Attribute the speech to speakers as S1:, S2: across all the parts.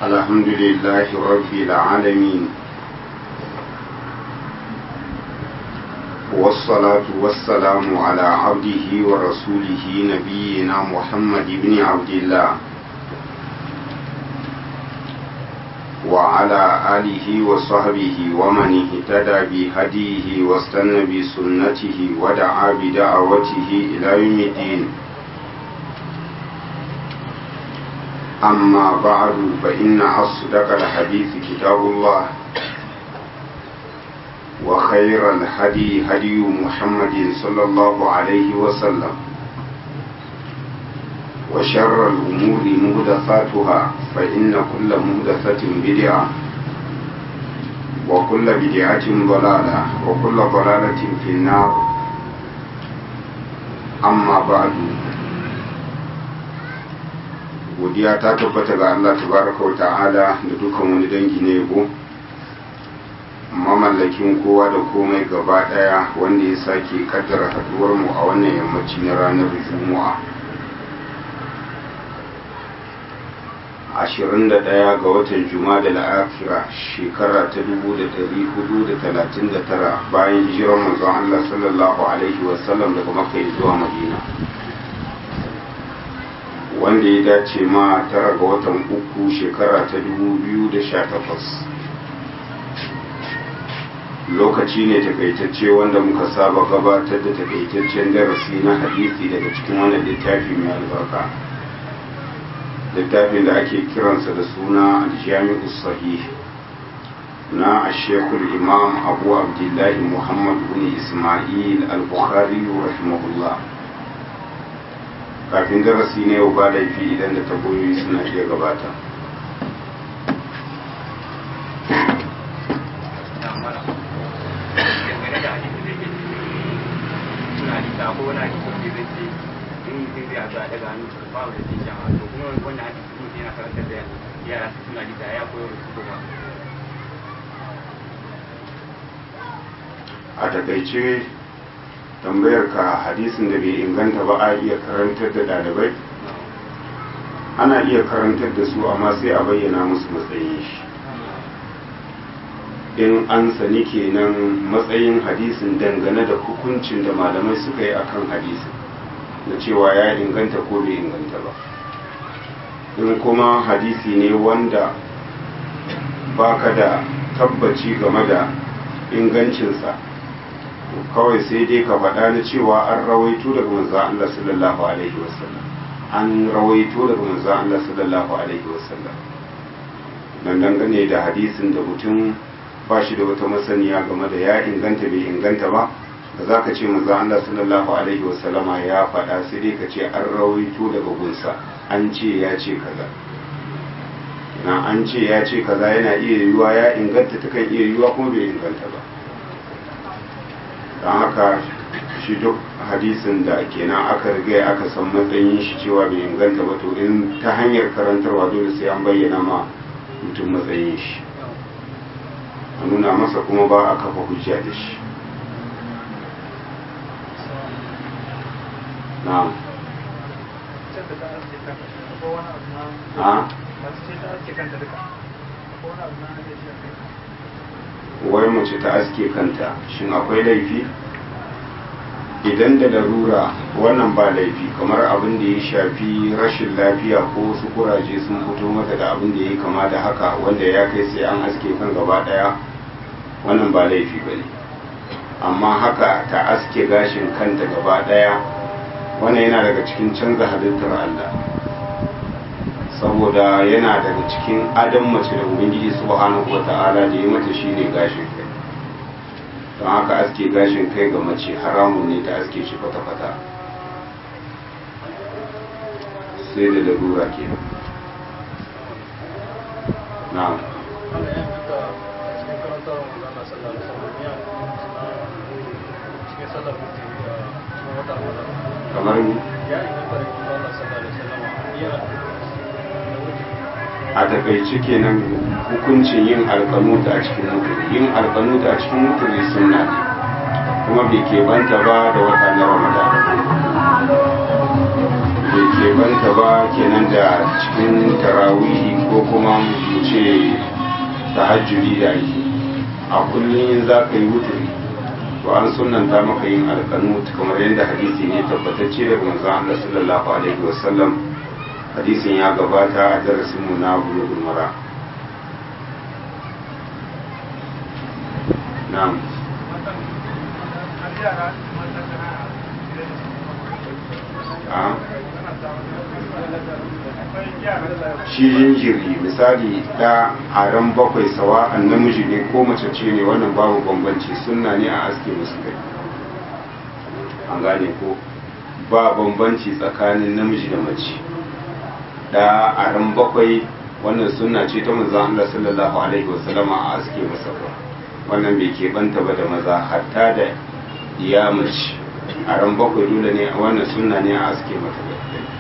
S1: الحمد لله رب العالمين والصلاة والسلام على عبده ورسوله نبينا محمد بن عبد الله وعلى آله وصحبه ومن اهتدى بهديه واستنى بسنته ودعا بدعوته إلى يوم الدين أما بعد فإن أصدق الحديث كتاب الله وخير الهدي هدي محمد صلى الله عليه وسلم وشر الأمور مهدثاتها فإن كل مهدثة بدعة وكل بدعة ضلالة وكل ضلالة في النار أما بعد godiya ta tabbata ga Allah tabaraka wa ta'ala da dukan wani dangi na yabo mamallakin kowa da komai gaba daya wanda ya sake kaddara haduwar mu a wannan yammaci na ranar juma'a 21 ga watan juma'a da la'akira shekara ta 1439 bayan hijirar manzon Allah sallallahu alaihi wasallam daga makka zuwa madina wanda ya dace ma tara ga watan uku shekara ta 2018 lokaci ne takaitacce wanda muka saba gabatar da takaitaccen darasi na hadisi daga cikin wannan littafi mai albarka littafin da ake kiransa da suna aljami'u sahih na ashekul imam abu abdullahi muhammad bin ismail al-bukhari rahimahullah kafin darasi ne yau ba laifi idan da tagoyi suna iya gabata a takaice tambayar ka hadisin da bai inganta ba a iya karantar da ɗalibai ana iya karantar da su amma sai a bayyana musu matsayin shi in an sani kenan matsayin hadisin dangane da hukuncin da malamai suka yi akan hadisin da cewa ya inganta ko bai inganta ba in kuma hadisi ne wanda baka da tabbaci game da ingancinsa kawai sai dai ka faɗa na cewa an rawaito daga manzo Allah sallallahu alaihi wasallam an rawaito daga manzo Allah sallallahu alaihi wasallam dan dangane da hadisin da mutum ba shi da wata masaniya game da ya inganta bai inganta ba ba za ka ce manzo Allah sallallahu alaihi wasallama ya faɗa sai dai ka ce an rawaito daga gunsa an ce ya ce kaza na an ce ya ce kaza yana iya yiwuwa ya inganta ta kan iya yiwuwa kuma bai inganta ba don haka shi duk hadisin da kenan aka riga aka san matsayin shi cewa bai inganta ba to in ta hanyar karantarwa dole sai an bayyana ma mutum matsayin shi a nuna masa kuma ba a kafa hujja da shi na'am wai mace ta aske kanta shin akwai laifi idan da larura wannan ba laifi kamar abin da ya shafi rashin lafiya ko wasu kuraje sun fito mata da abin da ya kama da haka wanda ya kai sai an aske kan gaba daya wannan ba laifi ba ne amma haka ta aske gashin kanta gaba daya wannan yana daga cikin canza halittar Allah saboda yana daga cikin adam mace da ubangiji subhanahu wata'ala da ya mata shine gashin kai don haka aske gashin kai ga mace haramun ne ta aske shi kwata-kwata sai da larura ke na kamar ni a takaice kenan hukuncin yin alkanuta a cikin mutane yin alkanuta a cikin mutane sunna ne kuma bai keɓanta ba da wata na ramadan bai keɓanta bambanta ba kenan da cikin tarawihi ko kuma mu ce tahajjudi da ake a kullum za ka yi wuturi to an sunanta maka yin alkanut kamar yadda hadisi ne tabbatacce daga manzon Allah sallallahu alaihi wasallam hadisin ya gabata a darasin mu na bulugul mara na'am shi jinjiri misali da a ran bakwai sawa an namiji ne ko mace ce ne wannan babu bambanci sunna ne a aske musu kai an gane ko ba bambanci tsakanin namiji da mace da a ran bakwai wannan sunna ce ta manzon Allah sallallahu alaihi wasallam a aske masa kai wannan bai keɓanta ba da maza hatta da iya mace a ran bakwai dole ne wannan sunna ne a aske mata kai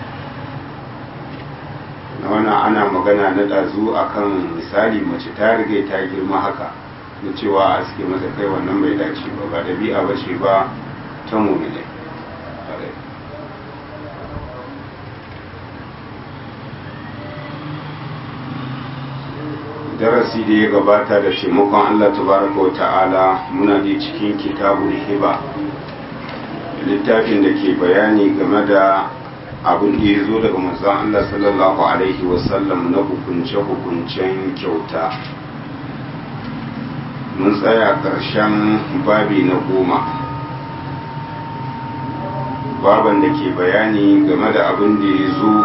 S1: na wannan ana magana na ɗazu akan misali mace ta riga ta girma haka na cewa a aske mata kai wannan bai dace ba ba ɗabi'a ba ce ba ta mumine darasi da ya gabata da taimakon Allah tabaraka wa ta'ala muna da cikin kitabul hiba littafin da ke bayani game da abin da ya zo daga manzon Allah sallallahu alaihi wasallam na hukunce-hukuncen kyauta mun tsaya ƙarshen babi na goma baban da ke bayani game da abin da ya zo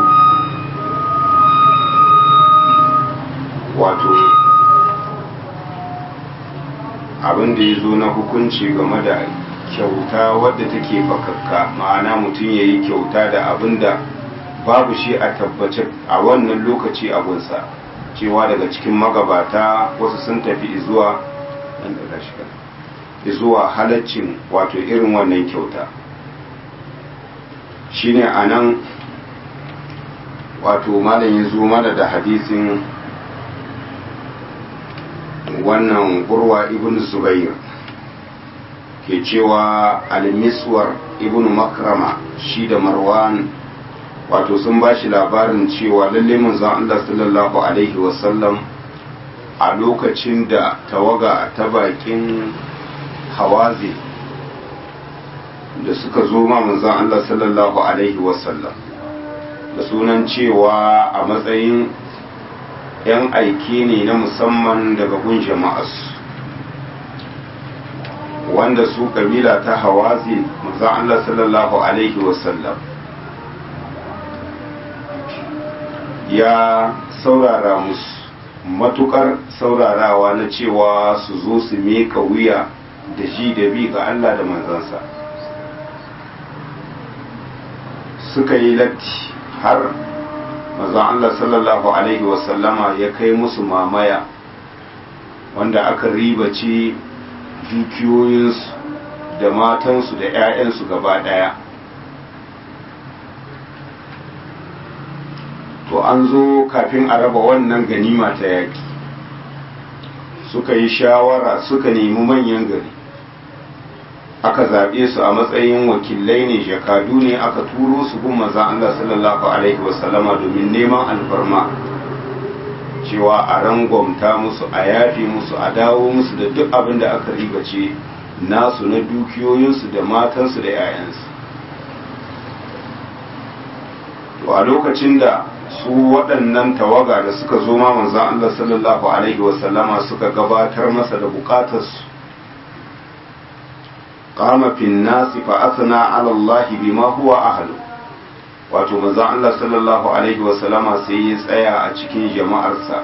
S1: wato abin da ya zo na hukunci game da kyauta wadda take fakakka ma'ana mutum ya yi kyauta da abin da babu shi a tabbace a wannan lokaci abunsa cewa daga cikin magabata wasu sun tafi zuwa zuwa halaccin wato irin wannan kyauta shine a nan wato malam ya zo mana da hadisin wannan gurwa ibn zubair ke cewa almiswar ibn makrama shi da marwan wato sun ba shi labarin cewa lalle manzon Allah sallallahu alaihi wasallam a lokacin da tawaga ta bakin hawazi da suka zo ma manzon Allah sallallahu alaihi wasallam da sunan cewa a matsayin 'yan aiki ne na musamman daga gun jama'arsu wanda su kabila ta hawazi manzon Allah sallallahu alaihi wasallam ya saurara musu matukar saurarawa na cewa su zo su meka wuya da ji da bi ga Allah da manzansa suka yi latti har manzon Allah sallallahu alaihi wasallama ya kai musu mamaya wanda aka ribace dukiyoyinsu da matansu da 'ya'yansu gaba ɗaya to an zo kafin a raba wannan ganima ta yaƙi suka yi shawara suka nemi manyan gari aka zaɓe su a matsayin wakilai ne jakadu ne aka turo su gun maza Allah sallallahu alaihi wasallama domin neman alfarma cewa a rangwamta musu a yafe musu a dawo musu da duk abin da aka ribace nasu na dukiyoyinsu da matansu da 'ya'yansu to a lokacin da su waɗannan tawaga da suka zo ma manzan Allah sallallahu alaihi wasallama suka gabatar masa da bukatarsu qama fin nasi fa asna ala Allah bima huwa ahlu wato manzan Allah sallallahu alaihi wasallama sai ya tsaya a cikin jama'arsa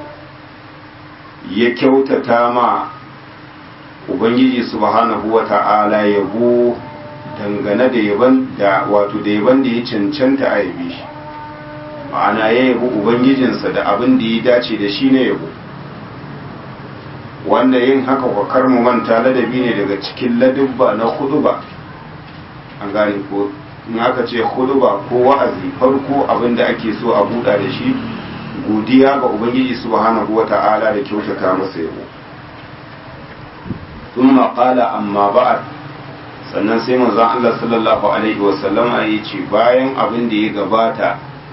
S1: ya kyautata ma ubangiji subhanahu wa ta'ala yabo dangane da yaban da wato da yaban da ya cancanta a yabe shi ma'ana ya yabi ubangijinsa da abin da ya dace da shi ne yabo wanda yin haka kwakar mu manta ladabi ne daga cikin ladubba na huduba an gane ko in aka ce huduba ko wa'azi farko abin da ake so a buɗa da shi godiya ga ubangiji subhanahu wata'ala da kyautata masa yabo thumma qala amma ba'd sannan sai manzon Allah sallallahu alaihi wasallama ya ce bayan abin da ya gabata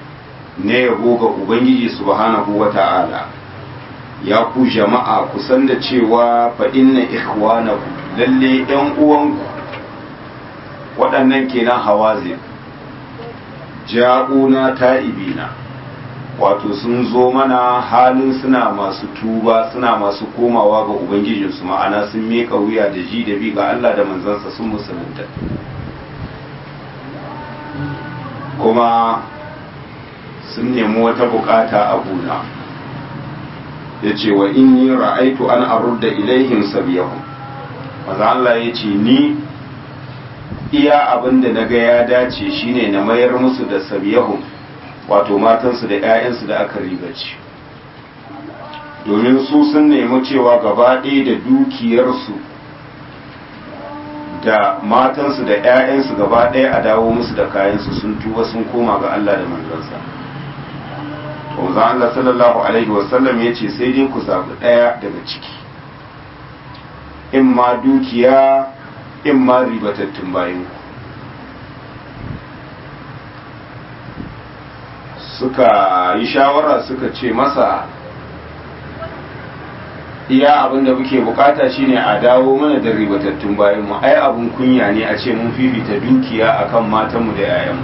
S1: na yabo ga ubangiji subhanahu wata'ala ya ku jama'a ku san da cewa fa inna ikhwanakum lalle yan uwanku waɗannan kenan hawazin ja'una ta'ibina wato sun zo mana halin suna masu tuba suna masu komawa ga ubangijinsu ma'ana sun meka wuya da ji da bi ga Allah da manzansa sun musulunta kuma sun nemi wata bukata a gona ya ce wa inni ra'aitu an arudda ilaihim sabiyahum maza Allah ya ce ni iya abin da na ga ya dace shine na mayar musu da sabiyahum wato matansu da 'ya'yansu da aka ribaci domin su sun nemi cewa gaba ɗaya da dukiyarsu da matansu da 'ya'yansu gaba ɗaya a dawo musu da kayansu sun tuba sun koma ga Allah da manzansa wanzan Allah sallallahu alaihi wasallam ya ce sai dai ku zaɓi ɗaya daga ciki in ma dukiya in ma ribatattun bayanku suka yi shawara suka ce masa iya abin da muke bukata shine a dawo mana da ribatattun bayan mu ai abin kunya ne a ce mun fifita dukiya akan matanmu da yayanmu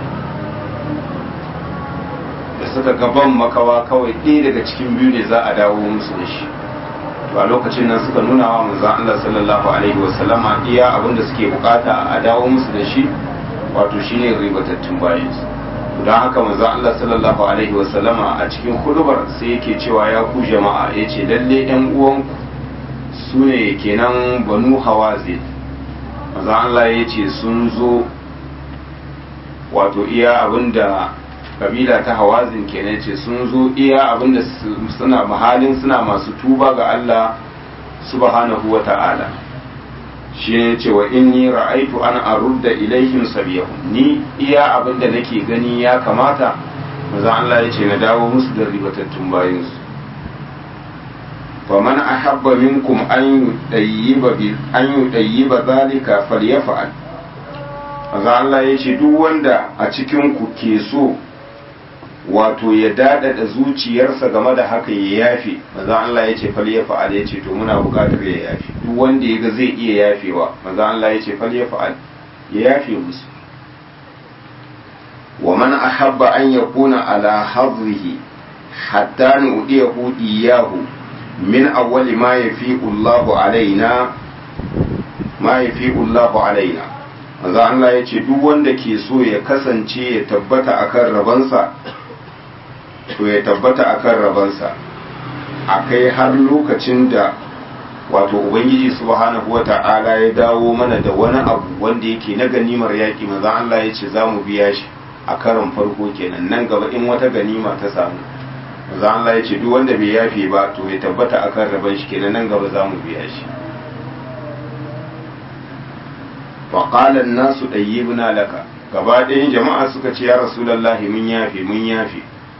S1: da suka gaban makawa kawai ɗaya daga cikin biyu ne za a dawo musu da shi to a lokacin nan suka nuna wa manzon Allah sallallahu alaihi wasallama iya abin da suke bukata a dawo musu da shi wato shine ribatattun bayan su don haka manzo Allah sallallahu alaihi wasallama a cikin hudubar sai yake cewa ya ku jama'a yace lalle ɗan uwanku su ne kenan banu hawazin manzo Allah yace sun zo wato iya abinda kabila ta hawazin kenan ce sun zo iya abinda suna mahalin suna masu tuba ga Allah subhanahu wa ta'ala shi ne ce wa inni ra'aitu an arudda ilaihim sabiyahum ni iya abin da nake gani ya kamata maza Allah ya ce na dawo musu da ribatattun bayansu faman ahabba minkum an yudayyiba bi an yudayyiba zalika falyaf'al maza Allah ya ce duk wanda a cikin ku ke so wato ya dadada zuciyarsa game da haka ya yafe maza Allah ya ce fal ya fa'al ya ce to muna buƙatar ya yafe duk wanda ya ga zai iya yafewa maza Allah ya ce fal ya fa'al ya yafe musu wa man ahabba an yakuna ala hadrihi hatta nu'diyahu iyahu min awwali ma yafi'u Allahu alaina ma yafi'u Allahu alaina maza Allah ya ce duk wanda ke so ya kasance ya tabbata akan rabansa to ya tabbata akan rabansa a kai har lokacin da wato ubangiji subhanahu wa ta'ala ya dawo mana da wani abu wanda yake na ganimar yaƙi maza Allah ya ce za mu biya shi a karon farko kenan nan gaba in wata ganima ta samu maza Allah ya ce duk wanda bai yafe ba to ya tabbata akan raban shi kenan nan gaba za mu biya shi faƙalan nasu ɗayyibna laka gaba ɗayan jama'a suka ce ya rasulallahi mun yafe mun yafe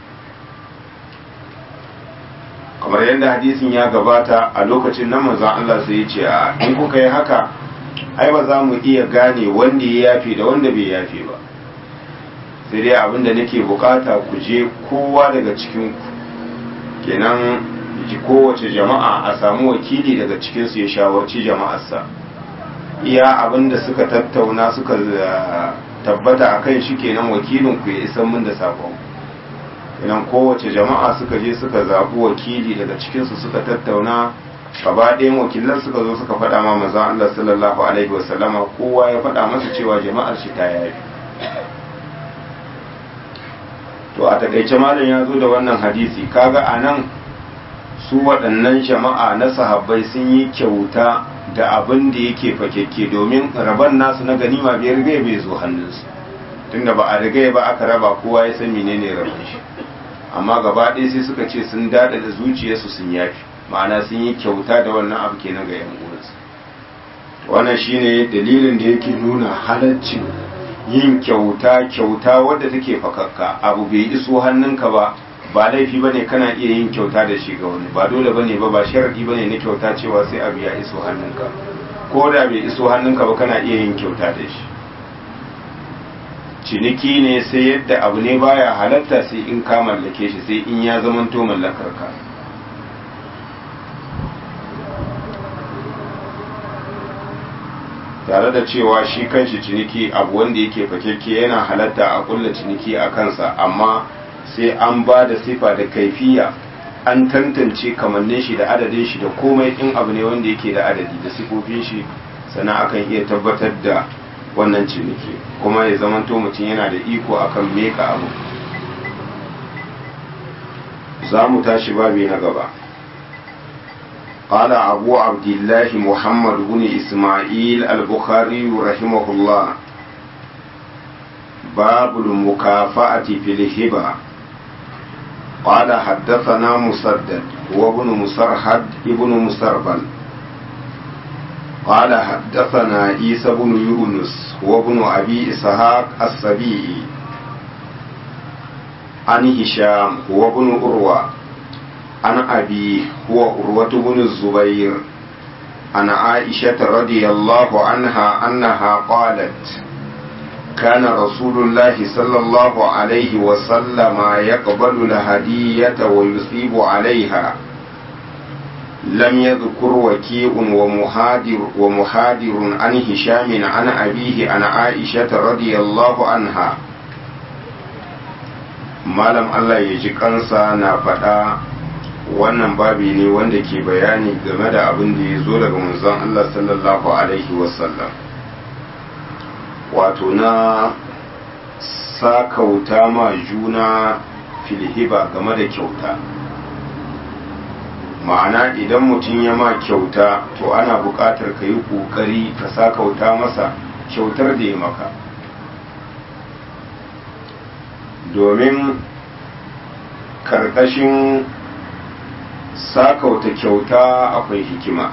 S1: kamar yadda hadisin ya gabata a lokacin nan manzon Allah sai ya ce a in kuka yi haka ai ba za mu iya gane wanda ya yafe da wanda bai yafe ba sai dai abin da nake bukata ku je kowa daga cikin ku kenan ji kowace jama'a a samu wakili daga cikin su ya shawarci jama'arsa iya abin da suka tattauna suka tabbata akan shi kenan wakilin ku ya isan min da sakon idan kowace jama'a suka je suka zaɓi wakili daga cikinsu suka tattauna gaba ɗayan wakilan suka zo suka faɗa ma maza Allah sallallahu alaihi wasallama kowa ya faɗa masa cewa jama'ar shi ta yafi to a takaice malam ya zo da wannan hadisi kaga a nan su waɗannan jama'a na sahabbai sun yi kyauta da abin da yake fakekke domin rabon nasu na ganima biyar bai bai zo hannunsu tunda ba a riga ba aka raba kowa ya san menene rabon shi amma gaba ɗaya sai suka ce sun dada da zuciyarsu sun yafi ma'ana sun yi kyauta da wannan abu kenan ga yan uwansu wannan shine dalilin da yake nuna halaccin yin kyauta kyauta wadda take fakakka abu bai iso hannunka ba ba laifi bane kana iya yin kyauta da shi ga wani ba dole bane ba ba sharadi bane na kyauta cewa sai abu ya iso hannunka ko da bai iso hannunka ba kana iya yin kyauta da shi ciniki ne sai yadda abu ne baya halatta sai in ka mallake shi sai in ya zamanto mallakar ka tare da cewa shi kanshi ciniki abu wanda yake fakekke yana halatta a kulla ciniki a kansa amma sai an ba da sifa da kaifiya an tantance kamannin shi da adadin shi da komai in abu ne wanda yake da adadi da sifofin shi sannan akan iya tabbatar da wannan ciniki kuma ya zamanto mutum yana da iko akan meka abu za mu tashi babi na gaba قال أبو عبد الله محمد بن إسماعيل البخاري رحمه الله باب المكافأة في الهبة قال حدثنا مسدد وابن مسرحد ابن مسربل قال حدثنا عيسى بن يونس وابن أبي إسحاق السبيعي عن هشام وابن أروى عن أبي هو أروة بن الزبير عن عائشة رضي الله عنها أنها قالت كان رسول الله صلى الله عليه وسلم يقبل الهدية ويصيب عليها لم يذكر وكيء ومهادر ومهادر عن هشام عن أبيه عن عائشة رضي الله عنها malam Allah ya ji kansa na faɗa wannan babi ne wanda ke bayani game da abin da ya zo daga manzon Allah sallallahu alaihi wasallam wato na sakauta ma juna filhiba game da kyauta ma'ana idan mutum ya ma kyauta to ana buƙatar ka yi ƙoƙari ka sakauta masa kyautar da ya maka domin karkashin sakauta kyauta akwai hikima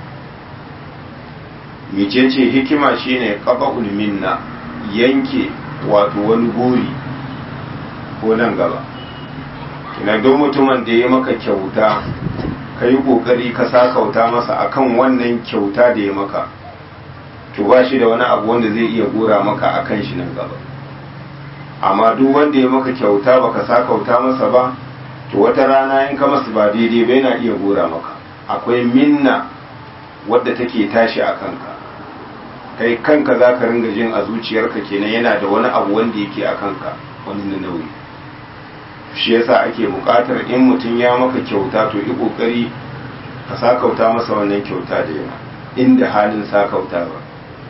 S1: micece hikima shine kafa ulminna yanke wato wani gori ko nan gaba kina don mutumin da ya maka kyauta ka yi kokari ka sakauta masa akan wannan kyauta da ya maka to ba shi da wani abu wanda zai iya gora maka akan shi nan gaba amma duk wanda ya maka kyauta baka sakauta masa ba to wata rana in ka masa ba daidai ba yana iya gora maka akwai minna wadda take tashi a kanka kai kanka za ka ringa jin a zuciyarka kenan yana da wani abu wanda yake a kanka wani na nauyi shi yasa ake buƙatar in mutum ya maka kyauta to yi ƙoƙari ka sakauta masa wannan kyauta da yawa inda halin sakauta ba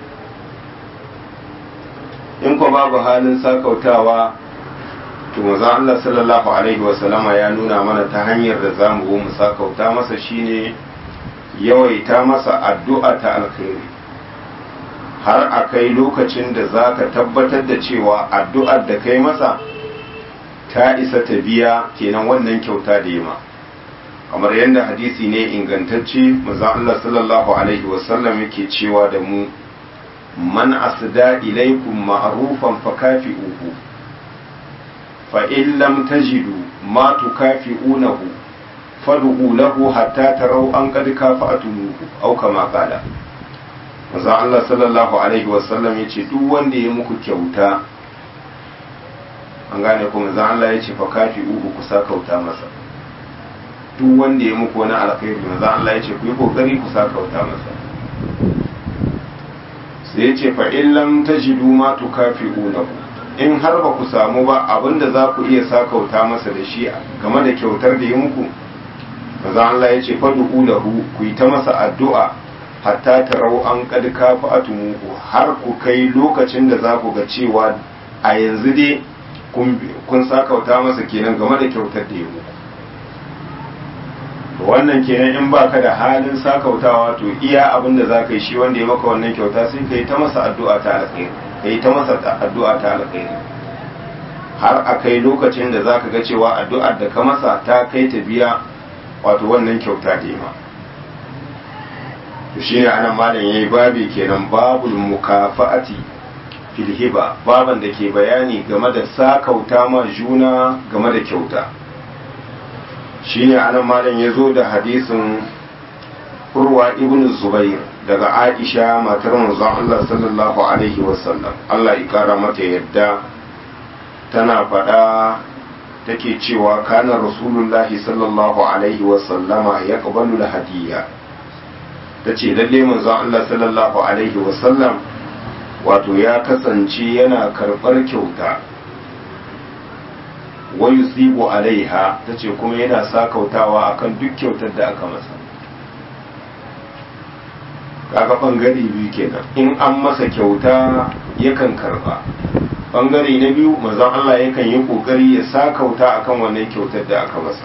S1: in ko babu halin sakautawa to maza Allah sallallahu alaihi wasallama ya nuna mana ta hanyar da za mu mu sakauta masa shine yawaita masa addu'a ta alkhairi har a kai lokacin da za ka tabbatar da cewa addu'ar da kai masa ta isa ta biya kenan wannan kyauta da yima kamar yadda hadisi ne ingantacce maza Allah sallallahu alaihi wasallam yake cewa da mu man asda ilaikum ma'rufan fakafi'uhu fa in lam tajidu ma tukafi'unahu fad'u lahu hatta taraw an qad kafa'tumuhu aw kama qala manzo Allah sallallahu alaihi wasallam yace duk wanda ya muku kyauta an gane ko manzo Allah yace fakafi'uhu ku sakauta masa duk wanda ya muku wani alkhairi manzo Allah yace ku yi kokari ku sakauta masa sai ya ce fa'in lam ta ji duma tukafi in har ba ku samu ba abinda za ku iya sakauta masa da shi game da kyautar da ya muku maza Allah ya ce fadu lahu ku yi ta masa addu'a hatta ta rau an kad kafa atumuhu har ku kai lokacin da za ku ga cewa a yanzu dai kun sakauta masa kenan game da kyautar da ya muku wannan kenan in baka da halin sakautawa to iya abin da za ka yi shi wanda ya maka wannan kyauta sai ka yi ta masa addu'a ta alkhairi ka yi ta masa addu'a ta alkhairi har a kai lokacin da za ka ga cewa addu'ar da ka masa ta kai ta biya wato wannan kyauta da ma to shi ne anan malam yayi babi kenan babul mukafa'ati fil hiba baban da ke bayani game da sakauta ma juna game da kyauta shine anan malam ya zo da hadisin urwa ibn zubair daga aisha matar manzon Allah sallallahu alaihi wasallam Allah ya kara mata yadda tana faɗa take cewa kana rasulullahi sallallahu alaihi wasallama ya ƙabalu da hadiyya ta ce lalle manzon Allah sallallahu alaihi wasallam wato ya kasance yana karɓar kyauta wa yusibu alaiha ta ce kuma yana sakautawa akan duk kyautar da aka masa kaga bangare biyu kenan in an masa kyauta yakan karba bangare na biyu manzon Allah yakan yi kokari ya sakauta akan wannan kyautar da aka masa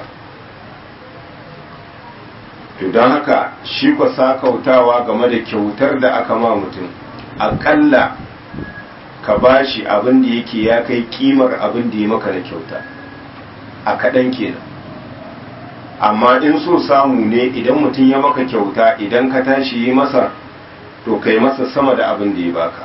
S1: to don haka shi ko sakautawa game da kyautar da aka ma mutum akalla ka bashi abin da yake ya kai kimar abin da ya maka na kyauta a kaɗan kenan amma in so samu ne idan mutum ya maka kyauta idan ka tashi yi masa to kai masa sama da abin da ya baka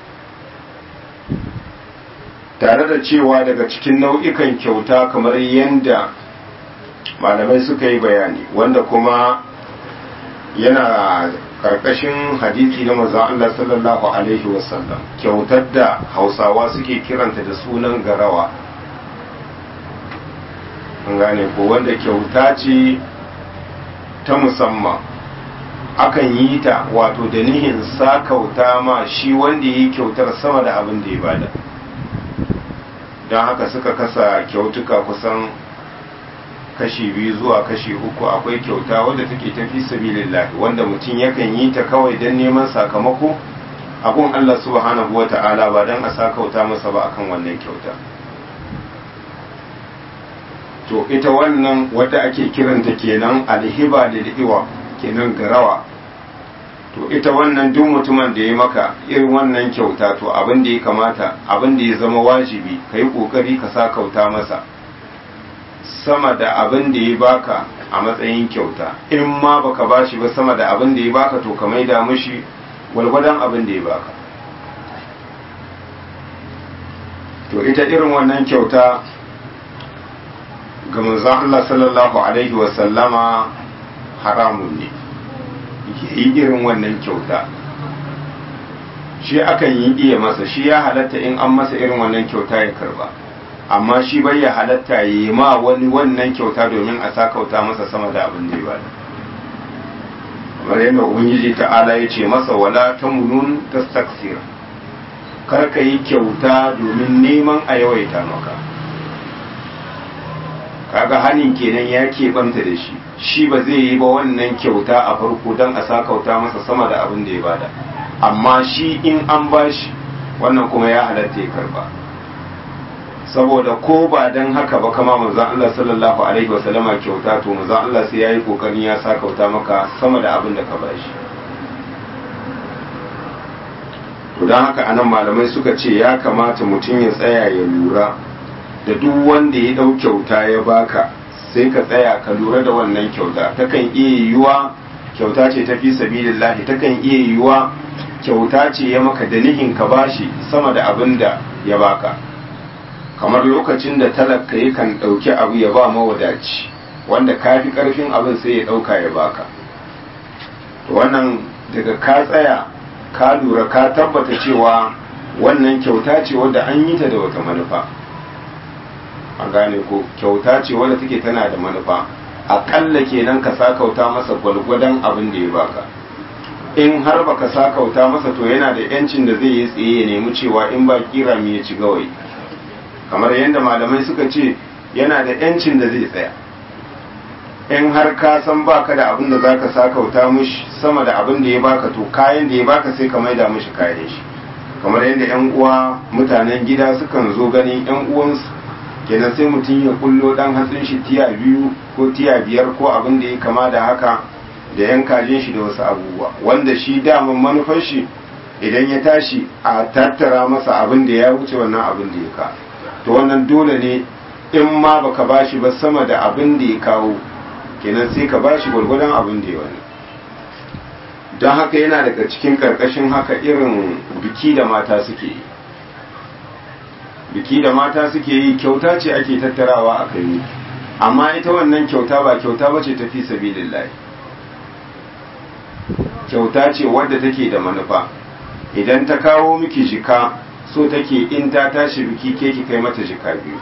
S1: tare da cewa daga cikin nau'ikan kyauta kamar yadda malamai suka yi bayani wanda kuma yana karkashin hadisi na maza Allah sallallahu alaihi wasallam kyautar da hausawa suke kiranta da sunan garawa an gane ko wanda kyauta ce ta musamman akan yi ta wato da nihin sakauta ma shi wanda ya yi kyautar sama da abin da ya bada don haka suka kasa kyautuka kusan kashi biyu zuwa kashi uku akwai kyauta wadda take tafi sabilillah wanda mutum yakan yi ta kawai don neman sakamako abun Allah subhanahu wa ta'ala ba don a sakauta masa ba akan wannan kyauta to ita wannan wadda ake kiranta kenan alhiba da iwa kenan garawa to ita wannan duk mutumin da ya maka irin wannan kyauta to abin da ya kamata abin da ya zama wajibi ka yi kokari ka sakauta masa sama da abin da ya baka a matsayin kyauta in ma baka bashi ba sama da abin da ya baka to ka maida mishi gwalgwadon abin da ya baka to ita irin wannan kyauta ga manzon Allah sallallahu alaihi wasallama haramun ne yi irin wannan kyauta shi akan yi iya masa shi ya halatta in an masa irin wannan kyauta ya karba amma shi bai ya halatta ya yi ma wani wannan kyauta domin a sakauta masa sama da abin da ya bada kamar yadda ubangiji ta'ala ya ce masa wala ta munun ta taksir kar ka yi kyauta domin neman a yawaita maka kaga hanin kenan ya keɓanta da shi shi ba zai yi ba wannan kyauta a farko don a sakauta masa sama da abin da ya bada amma shi in an bashi wannan kuma ya halatta ya karba saboda ko ba don haka ba kama manzon Allah sallallahu alaihi wasallama kyauta to manzon Allah sai yayi kokarin ya sakauta maka sama da abin da ka bashi to don haka anan malamai suka ce ya kamata mutum ya tsaya ya lura da duk wanda ya dau kyauta ya baka sai ka tsaya ka lura da wannan kyauta takan iya yiwuwa kyauta ce ta fi sabilillahi takan iya yiwuwa kyauta ce ya maka da nihin ka bashi sama da abin da ya baka kamar lokacin da talaka yakan ɗauki abu ya ba mawadaci wanda ka fi ƙarfin abin sai ya ɗauka ya baka to wannan daga ka tsaya ka lura ka tabbata cewa wannan kyauta ce wadda an yi ta da wata manufa a gane ko kyauta ce wadda take tana da manufa aƙalla kenan ka sakauta masa gwalgwadon abin da ya baka in har baka sakauta masa to yana da yancin da zai yi tsaye ya nemi cewa in ba kira mi ya ci gawai kamar yadda malamai suka ce yana da yancin da zai tsaya in har ka san baka da abin da zaka sakauta mishi sama da abin da ya baka to kayan da ya baka sai ka maida mishi kayan shi kamar yadda yan uwa mutanen gida sukan zo ganin yan uwansu kenan sai mutum ya kullo dan hatsin shi tiya biyu ko tiya biyar ko abin da ya kama da haka da yan kajin shi da wasu abubuwa wanda shi daman manufar shi idan ya tashi a tattara masa abin da ya wuce wannan abin da ya ka to wannan dole ne in ma baka bashi ba sama da abin da ya kawo kenan sai ka bashi gwargwadon abin da ya wani don haka yana daga cikin karkashin haka irin biki da mata suke yi biki da mata suke yi kyauta ce ake tattarawa a kai amma ita wannan kyauta ba kyauta ba ce tafi sabilillahi kyauta ce wadda take da manufa idan ta kawo miki jika so take in ta tashi biki ke ki kai mata jika biyu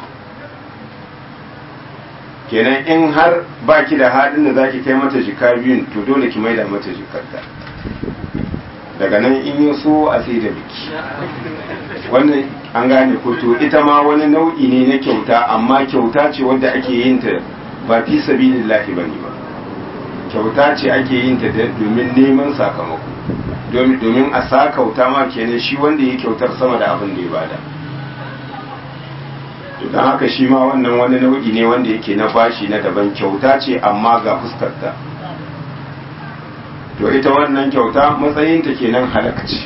S1: kenan in har baki da haɗin da zaki kai mata jika biyun to dole ki maida mata jikarta daga nan in yi so a sai da biki wannan an gane ko to ita ma wani nau'i ne na kyauta amma kyauta ce wadda ake yin ta ba fi sabilillahi bane ba kyauta ce ake yin ta domin neman sakamako domin a sakauta ma kenan shi wanda ya kyautar sama da abin da ya bada don haka shi ma wannan wani nau'i ne wanda yake na bashi na daban kyauta ce amma ga fuskarta to ita wannan kyauta matsayinta kenan halakci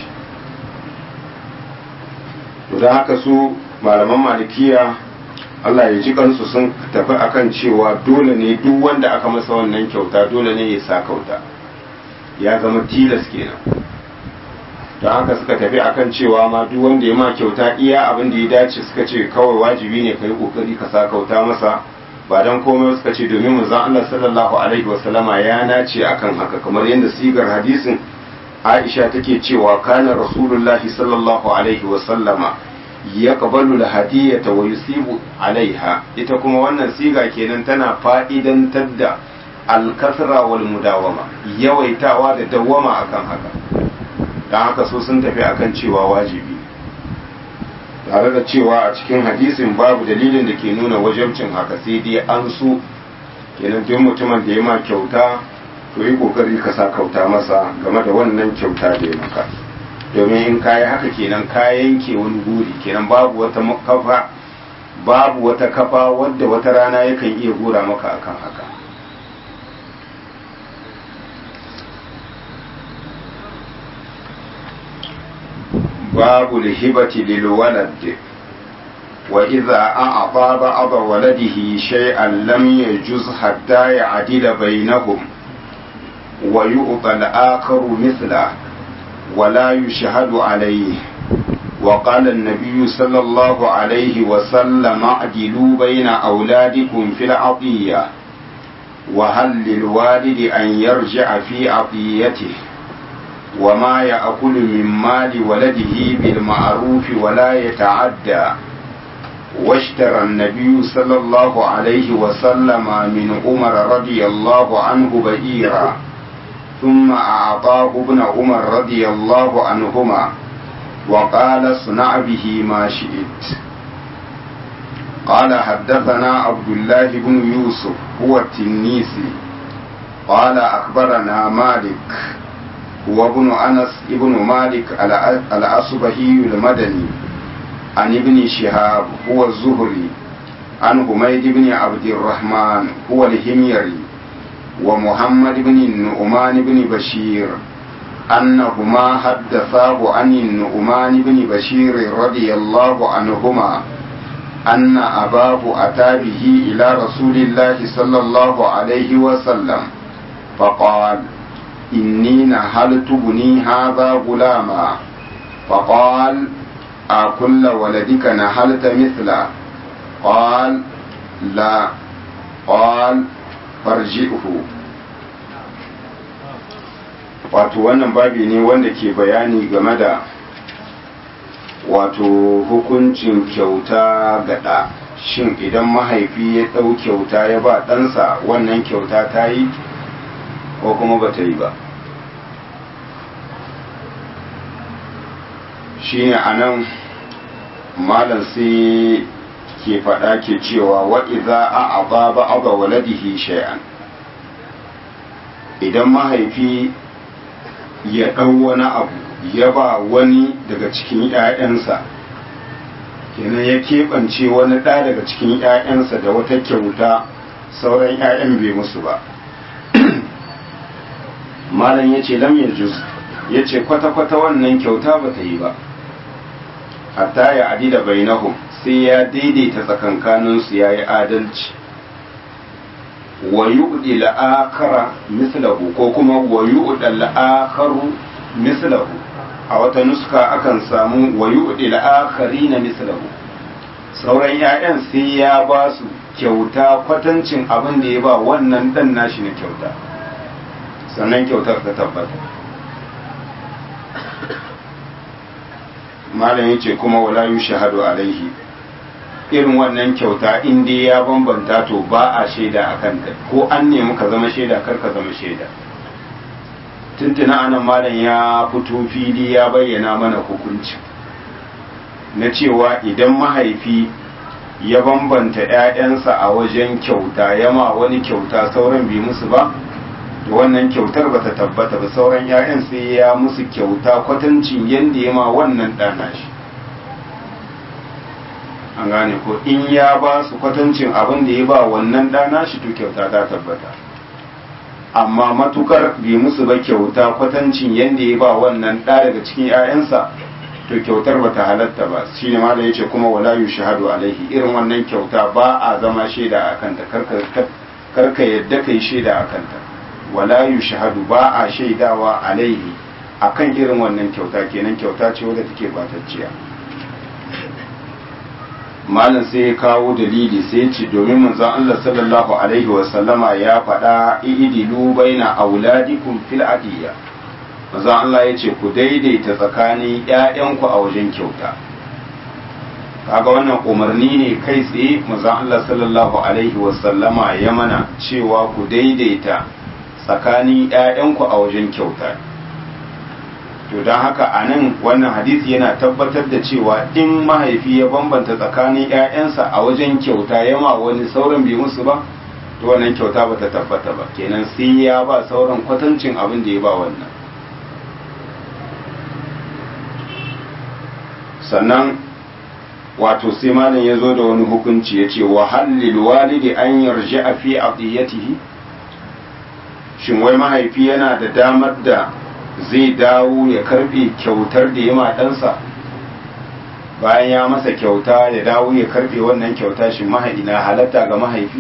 S1: to don haka su malaman malikiya Allah ya ji kansu sun tafi akan cewa dole ne duk wanda aka masa wannan kyauta dole ne ya sa kauta ya zama tilas kenan don haka suka tafi akan cewa ma duk wanda ya ma kyauta iya abin da ya dace suka ce kawai wajibi ne kai kokari ka sa kauta masa ba dan komai suka ce domin manzon Allah sallallahu alaihi wasallama ya nace akan haka kamar yadda sigar hadisin Aisha take cewa kana rasulullahi sallallahu alaihi wasallama ya kabalu da hadiyata wa yusibu alaiha ita kuma wannan siga kenan tana fa'idantar da alkasra wal mudawama yawaitawa da dawwama akan haka don haka so sun tafi akan cewa wajibi tare da cewa a cikin hadisin babu dalilin da ke nuna wajabcin haka sai dai an so kenan duk mutumin da ya ma kyauta to yi kokari ka sa kauta masa game da wannan kyauta da ya maka domin in kayi haka kenan ka yanke wani guri kenan babu wata kafa babu wata kafa wadda wata rana yakan iya gura maka akan haka babu lihibati lilwalad وإذا أعطى بعض ولده شيئا لم يجز حتى يعدل بينهم ويؤطى الآخر مثله ولا يشهد عليه وقال النبي صلى الله عليه وسلم اعدلوا بين أولادكم في العطية وهل للوالد أن يرجع في عطيته وما يأكل من مال ولده بالمعروف ولا يتعدى واشترى النبي صلى الله عليه وسلم من عمر رضي الله عنه بئيرا ثم أعطاه ابن عمر رضي الله عنهما وقال اصنع به ما شئت قال حدثنا عبد الله بن يوسف هو التنيسي قال أخبرنا مالك هو ابن أنس ابن مالك الأصبهي المدني عن ابن شهاب هو الزهري عن حميد بن عبد الرحمن هو الهميري ومحمد بن النعمان بن بشير أنهما حدثاه عن النعمان بن بشير رضي الله عنهما أن أباه أتى به إلى رسول الله صلى الله عليه وسلم فقال إني نهلت بني هذا غلاما فقال أكل ولدك نهلت مثله قال لا قال farji'uhu wato wannan babi ne wanda ke bayani game da wato hukuncin kyauta ga ɗa shin idan mahaifi ya ɗau kyauta ya ba ɗansa wannan kyauta ta yi ko kuma ba ta yi ba shi ne a nan malam sai ke faɗa ke cewa wa'iza a aba ba aba waladihi shay'an idan mahaifi ya ɗau wani abu ya ba wani daga cikin ‘ya'yansa kenan ya keɓance wani ɗa daga cikin ‘ya'yansa da wata kyauta sauran ‘ya'yan bai musu ba malam ya ce lam juz ya ce kwata-kwata wannan kyauta ba ta yi ba hatta ya adida bainahum sai ya daidaita tsakankaninsu ya yi adalci wa yu'di la'akara mislahu ko kuma wa yu'da la'akaru mislahu a wata nuska akan samu wa yu'di la'akari na mislahu sauran 'ya'yan sai ya ba su kyauta kwatancin abin da ya ba wannan dan nashi na kyauta sannan kyautar ta tabbata malam yace kuma wala yushhadu alaihi irin wannan kyauta in dai ya bambanta to ba a shaida a kanta ko an nemi ka zama shaida kar ka zama shaida tuntuna anan malam ya fito fili ya bayyana mana hukunci na cewa idan mahaifi ya bambanta 'ya'yansa a wajen kyauta yama wani kyauta sauran bi musu ba to wannan kyautar ba ta tabbata ba sauran 'ya'yan sai ya musu kyauta kwatancin yadda ya ma wannan ɗana shi an gane ko in ya ba su kwatancin abin da ya ba wannan ɗana shi to kyauta ta tabbata amma matukar bai musu ba kyauta kwatancin yadda ya ba wannan ɗa daga cikin 'ya'yansa to kyautar bata halatta ba shi ne malam yace kuma wala yushhadu alaihi irin wannan kyauta ba a zama shaida a kanta karka yadda kai shaida a kanta wala yushhadu ba a shaidawa alaihi akan irin wannan kyauta kenan kyauta ce wadda take batacciya malam sai ya kawo dalili sai ya ce domin manzon Allah sallallahu alaihi wa sallama ya faɗa idilu baina auladikum fil adiyya manzon Allah ya ce ku daidaita tsakanin ƴaƴanku a wajen kyauta kaga wannan umarni ne kai tsaye manzon Allah sallallahu alaihi wa sallama ya mana cewa ku daidaita tsakanin ƴaƴanku a wajen kyauta to don haka a nan wannan hadisi yana tabbatar da cewa in mahaifi ya bambanta tsakanin 'ya'yansa a wajen kyauta yama wani sauran bai musu ba to wannan kyauta ba ta tabbata ba kenan sai ya ba sauran kwatancin abin da ya ba wannan sannan wato sai malam ya zo da wani hukunci ya ce wa hallil walidi an yarji a fi aqiyatihi shin wai mahaifi yana da damar da zai dawo ya karbe kyautar da ya ma ɗansa bayan ya masa kyauta ya dawo ya karbe wannan kyauta shi na halatta ga mahaifi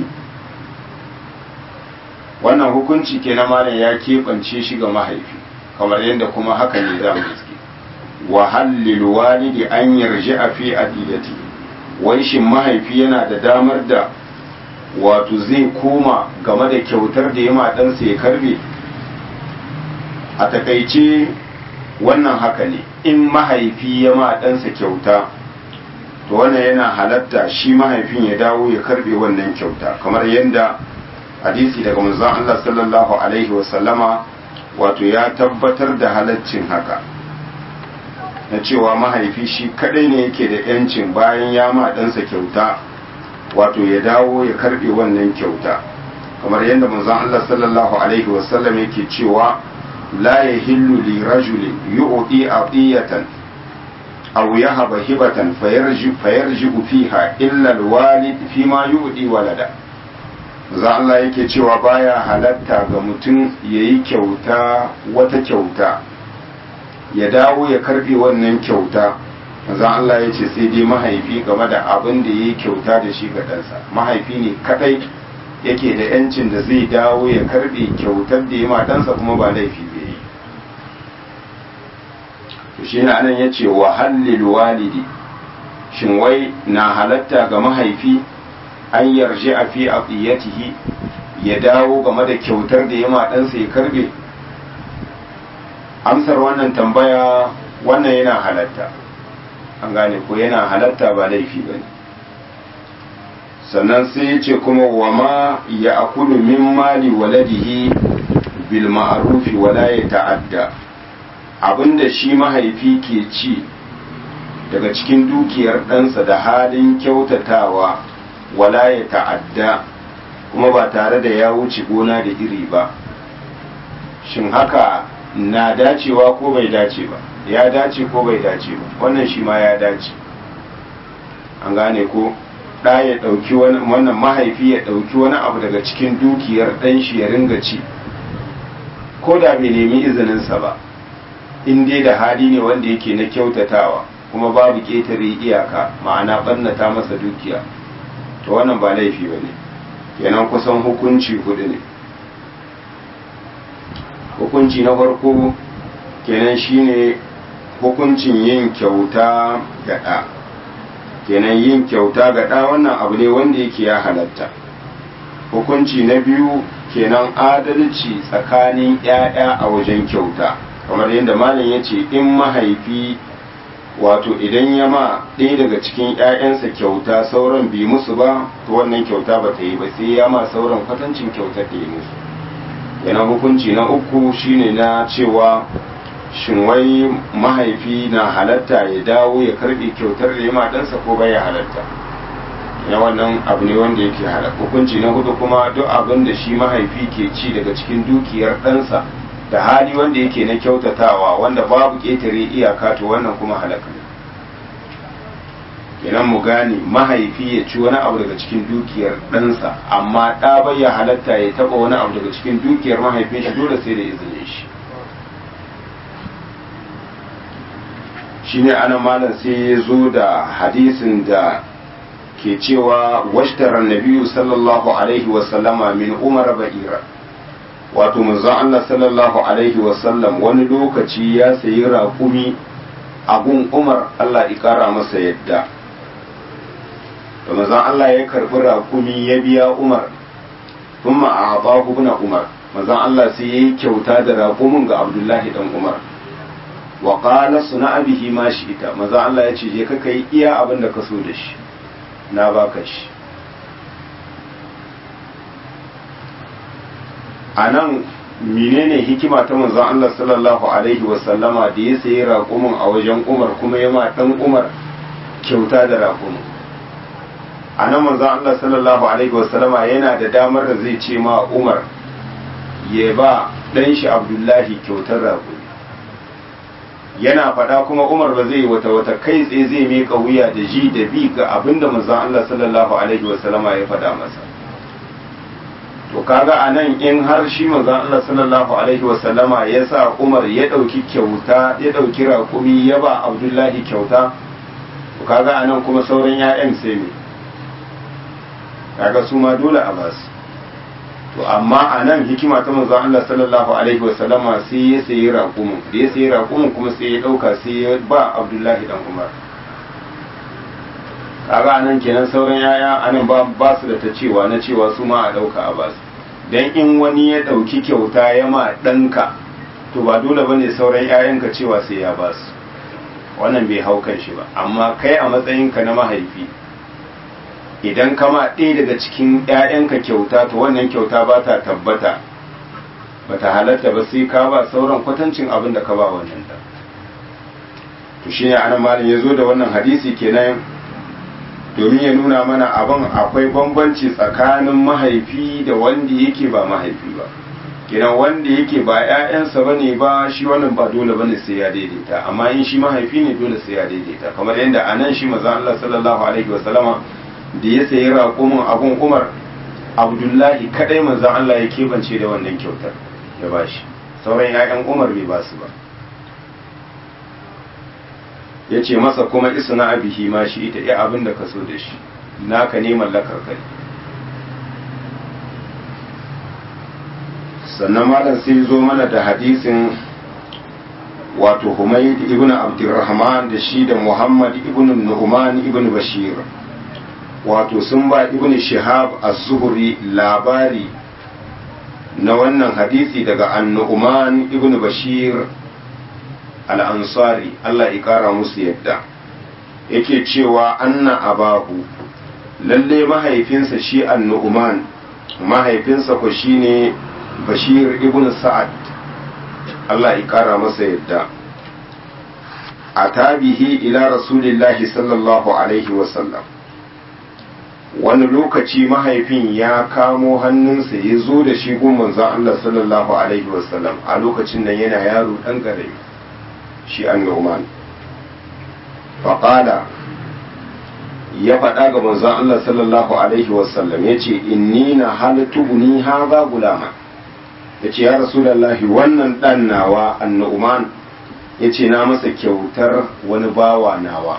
S1: wannan hukunci ke na malam ya keɓance shi ga mahaifi kamar yadda kuma haka ne za mu iske wa hallil walidi an yarji a fi adiyati wai shin mahaifi yana da damar da wato zai koma game da kyautar da ya ma ɗansa ya karbe a takaice wannan haka ne in mahaifi ya ma ɗansa kyauta to wannan yana halatta shi mahaifin ya dawo ya karbe wannan kyauta kamar yadda hadisi daga manzon Allah sallallahu alaihi wasallama wato ya tabbatar da halaccin haka na cewa mahaifi shi kadai ne yake da yancin bayan ya ma ɗansa kyauta wato ya dawo ya karbe wannan kyauta kamar yadda manzon Allah sallallahu alaihi wasallam yake cewa لا يهل لرجل يعطي عطية أو يهب هبة فيرجع, فيرجع فيها إلا الوالد فيما يعطي ولدا za Allah yake cewa baya halatta ga mutum ya yi kyauta wata kyauta ya dawo ya karbe wannan kyauta za Allah ya ce sai dai mahaifi game da abin da ya yi kyauta da shi ga ɗansa mahaifi ne kadai yake da yancin da zai dawo ya karbe kyautar da ya matansa kuma ba laifi bai yi shi na nan ya ce wa hallil walidi shin wai na halatta ga mahaifi an yarje a fi aqiyatihi ya dawo game da kyautar da ya matansa ya karbe amsar wannan tambaya wannan yana halatta an gane ko yana halatta ba laifi ba ne sannan sai ya ce kuma wa ma ya akulu min mali waladihi bil ma'arufi wala ya ta'adda abinda shi mahaifi ke ci daga cikin dukiyar ɗansa da halin kyautatawa wala ya ta'adda kuma ba tare da ya wuce gona da iri ba shin haka na dacewa ko bai dace ba ya dace ko bai dace ba wannan shi ma ya dace an gane ko ɗa ya ɗauki wannan mahaifi ya ɗauki wani abu daga cikin dukiyar ɗan shi ya ringa ci ko da bai nemi izininsa ba in dai da hali ne wanda yake na kyautatawa kuma babu ƙetare iyaka ma'ana ɓannata masa dukiya to wannan ba laifi ba ne kenan kusan hukunci hudu ne hukunci na farko kenan shine hukuncin yin kyauta ga ɗa kenan yin kyauta ga ɗa wannan abu ne wanda yake ya halatta hukunci na biyu kenan adalci tsakanin ‘ya'ya a wajen kyauta kamar yadda malam ya ce in mahaifi wato idan ya ma ɗaya daga cikin 'ya'yansa kyauta sauran bi musu ba to wannan kyauta ba ta yi ba sai ya ma sauran kwatancin kyautar da ya musu yana hukunci na uku shine na cewa shin wai mahaifi na halatta ya dawo ya karbe kyautar da ya ma ɗansa ko bai ya halatta ya wannan abu ne wanda yake halatta hukunci na hudu kuma duk abin da shi mahaifi ke ci daga cikin dukiyar ɗansa da hali wanda yake na kyautatawa wanda babu ƙetare iyaka to wannan kuma halaka ne kenan mu gane mahaifi ya ci wani abu daga cikin dukiyar ɗansa amma ɗa bai ya halatta ya taɓa wani abu daga cikin dukiyar mahaifin shi dole sai da izinin shi shine ana malam sai ya zo da hadisin da ke cewa washtarar nabiyu sallallahu alaihi wasallama min umar ba'ira wato manzon Allah sallallahu alaihi wasallam wani lokaci ya sayi raƙumi gun umar Allah ikara masa yadda da manzon Allah ya karɓi raƙumi ya biya umar kuma a abahu na umar manzon Allah sai ya yi kyauta da raƙumin ga abdullahi dan umar wa qala suna bihi ma shi ita manzon Allah ya ce je ka kai iya abin da ka so da shi na baka shi a nan menene hikima ta manzon Allah sallallahu alaihi wasallama da ya sayi raƙumin a wajen Umar kuma ya ma dan Umar kyauta da raƙumin a nan manzon Allah sallallahu alaihi wasallama yana da damar da zai ce ma Umar ya ba dan shi Abdullahi kyautar raƙumi yana faɗa kuma Umar ba zai wata wata kai tsaye zai miƙa wuya da ji da bi ga abinda manzon Allah sallallahu alaihi wasallama ya faɗa masa to kaga a nan in har shi manzon Allah sallallahu alaihi wasallama ya sa Umar ya ɗauki kyauta ya ɗauki raƙumi ya ba Abdullahi kyauta to kaga a nan kuma sauran ya'yan sai ne kaga su ma dole a basu to amma a nan hikima ta manzon Allah sallallahu alaihi wasallama sai ya sayi raƙumin da ya sayi raƙumin kuma sai ya ɗauka sai ya ba Abdullahi dan Umar kaga anan kenan sauran yaya anan ba ba su da ta cewa na cewa su ma a dauka a basu dan in wani ya dauki kyauta ya ma danka to ba dole bane sauran yayanka cewa sai ya basu wannan bai hau kan shi ba amma kai a matsayinka na mahaifi idan kama ɗaya daga cikin yayanka kyauta to wannan kyauta ba ta tabbata ba ta halatta ba sai ka ba sauran kwatancin abin da ka ba wannan da to shine anan malam ya zo da wannan hadisi kenan domin ya nuna mana abin akwai bambanci tsakanin mahaifi da wanda yake ba mahaifi ba kinan wanda yake ba 'ya'yansa ba ne ba shi wannan ba dole ba ne sai ya daidaita amma in shi mahaifi ne dole sai ya daidaita kamar yadda a nan shi maza Allah sallallahu alaihi wa sallama da ya sayi raƙumin abun umar abdullahi kadai manzan Allah ya kebance da wannan kyautar ya bashi sauran 'ya'yan umar bai ba su ba ya ce masa kuma isna abihi ma shi ita iya abin da ka so da shi naka ne mallakar kai sannan malam sai zo mana da hadisin wato humayd ibn abdurrahman da shi da muhammad ibn nu'man ibn bashir wato sun ba ibn shihab az-zuhri labari na wannan hadisi daga an-nu'man ibn bashir al'ansari Allah ya ƙara musu yadda yake cewa anna abahu lalle mahaifinsa shi annu'uman mahaifinsa ku shine bashir ibn sa'ad Allah ya ƙara masa yadda a tabihi ila rasulillahi sallallahu alaihi wasallam wani lokaci mahaifin ya kamo hannunsa ya zo da shi gun manzon Allah sallallahu alaihi wasallam a lokacin nan yana yaro ɗan ƙarami shi an Nu'man faƙala ya faɗa ga manzon Allah sallallahu alaihi wasallam ya ce inni na halittu ni haza gulama ya ce ya rasulallahi wannan ɗan nawa an Nu'man ya ce na masa kyautar wani bawa nawa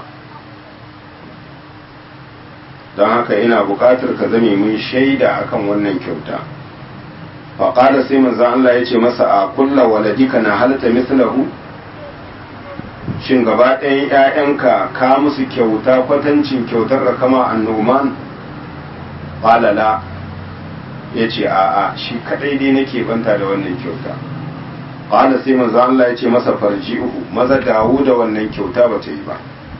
S1: don haka ina buƙatar ka zame mun shaida akan wannan kyauta faƙala sai manzon Allah ya ce masa a kulla waladika na halitta mislahu shin gaba ɗayan ‘ya'yanka ka musu kyauta kwatancin kyautar da kama annoman falala ya ce a'a shi kaɗai dai nake banta da wannan kyauta qala sai manzo Allah ya ce masa farji'uhu maza dawo da wannan kyauta ba ta yi ba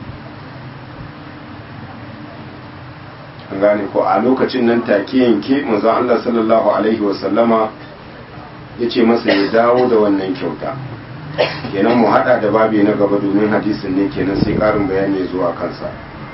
S1: an gane ko a lokacin nan take yanke manzo Allah sallallahu alaihi wa sallama ya ce masa ya dawo da wannan kyauta kenan mu hada da babi na gaba domin hadisin ne kenan sai karin bayani zuwa kansa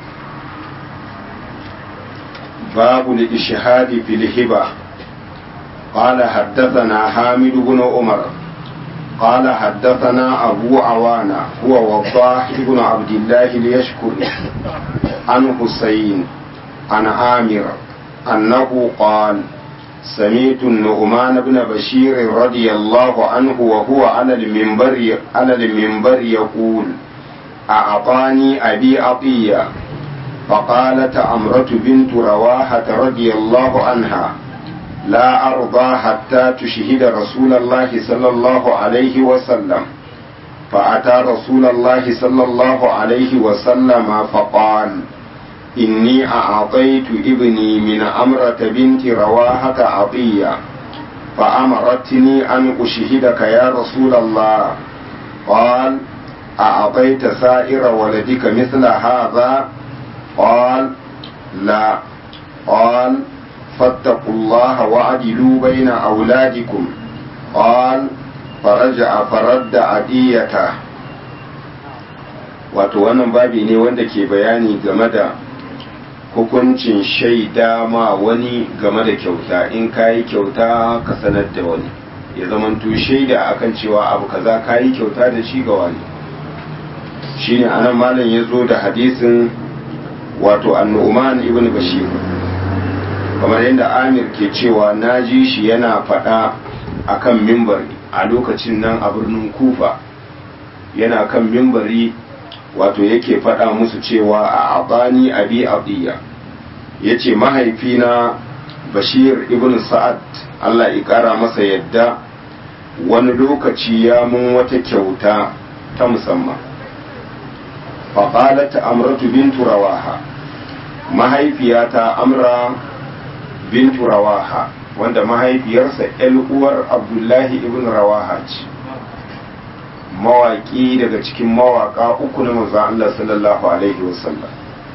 S1: babu al-ishhadi fil hiba قال حدثنا حامد بن عمر قال حدثنا أبو عوانة هو وضاح بن عبد الله ليشكري عن حسين عن عامر أنه قال سمعت النعمان بن بشير رضي الله عنه وهو على المنبر على المنبر يقول أعطاني أبي عطية فقالت أمرة بنت رواحة رضي الله عنها لا أرضى حتى تشهد رسول الله صلى الله عليه وسلم فأتى رسول الله صلى الله عليه وسلم فقال إني أعطيت ابني من أمرة بنت رواحة عطية فأمرتني أن أشهدك يا رسول الله قال أعطيت سائر ولدك مثل هذا قال لا قال فاتقوا الله وعدلوا بين أولادكم قال فرجع فرد عديته wato wannan babi ne wanda ke bayani game da hukuncin shaida ma wani game da kyauta in kayi kyauta ka sanar da wani ya zamanto shaida akan cewa abu kaza kayi kyauta da shi ga wani shine anan malam ya zo da hadisin wato annu'man ibn bashir kamar yadda amir ke cewa na ji shi yana faɗa a kan mimbari a lokacin nan a birnin kufa yana kan mimbari wato yake faɗa musu cewa a abani abi abdiya ya ce mahaifina bashir ibn sa'ad allah ya ƙara masa yadda wani lokaci ya mun wata kyauta ta musamman faƙalata amratu bintu rawaha mahaifiyata amra bintu rawaha wanda mahaifiyarsa uwar abdullahi ibn rawaha ce mawaƙi daga cikin mawaƙa uku na manzo Allah sallallahu alaihi wasallam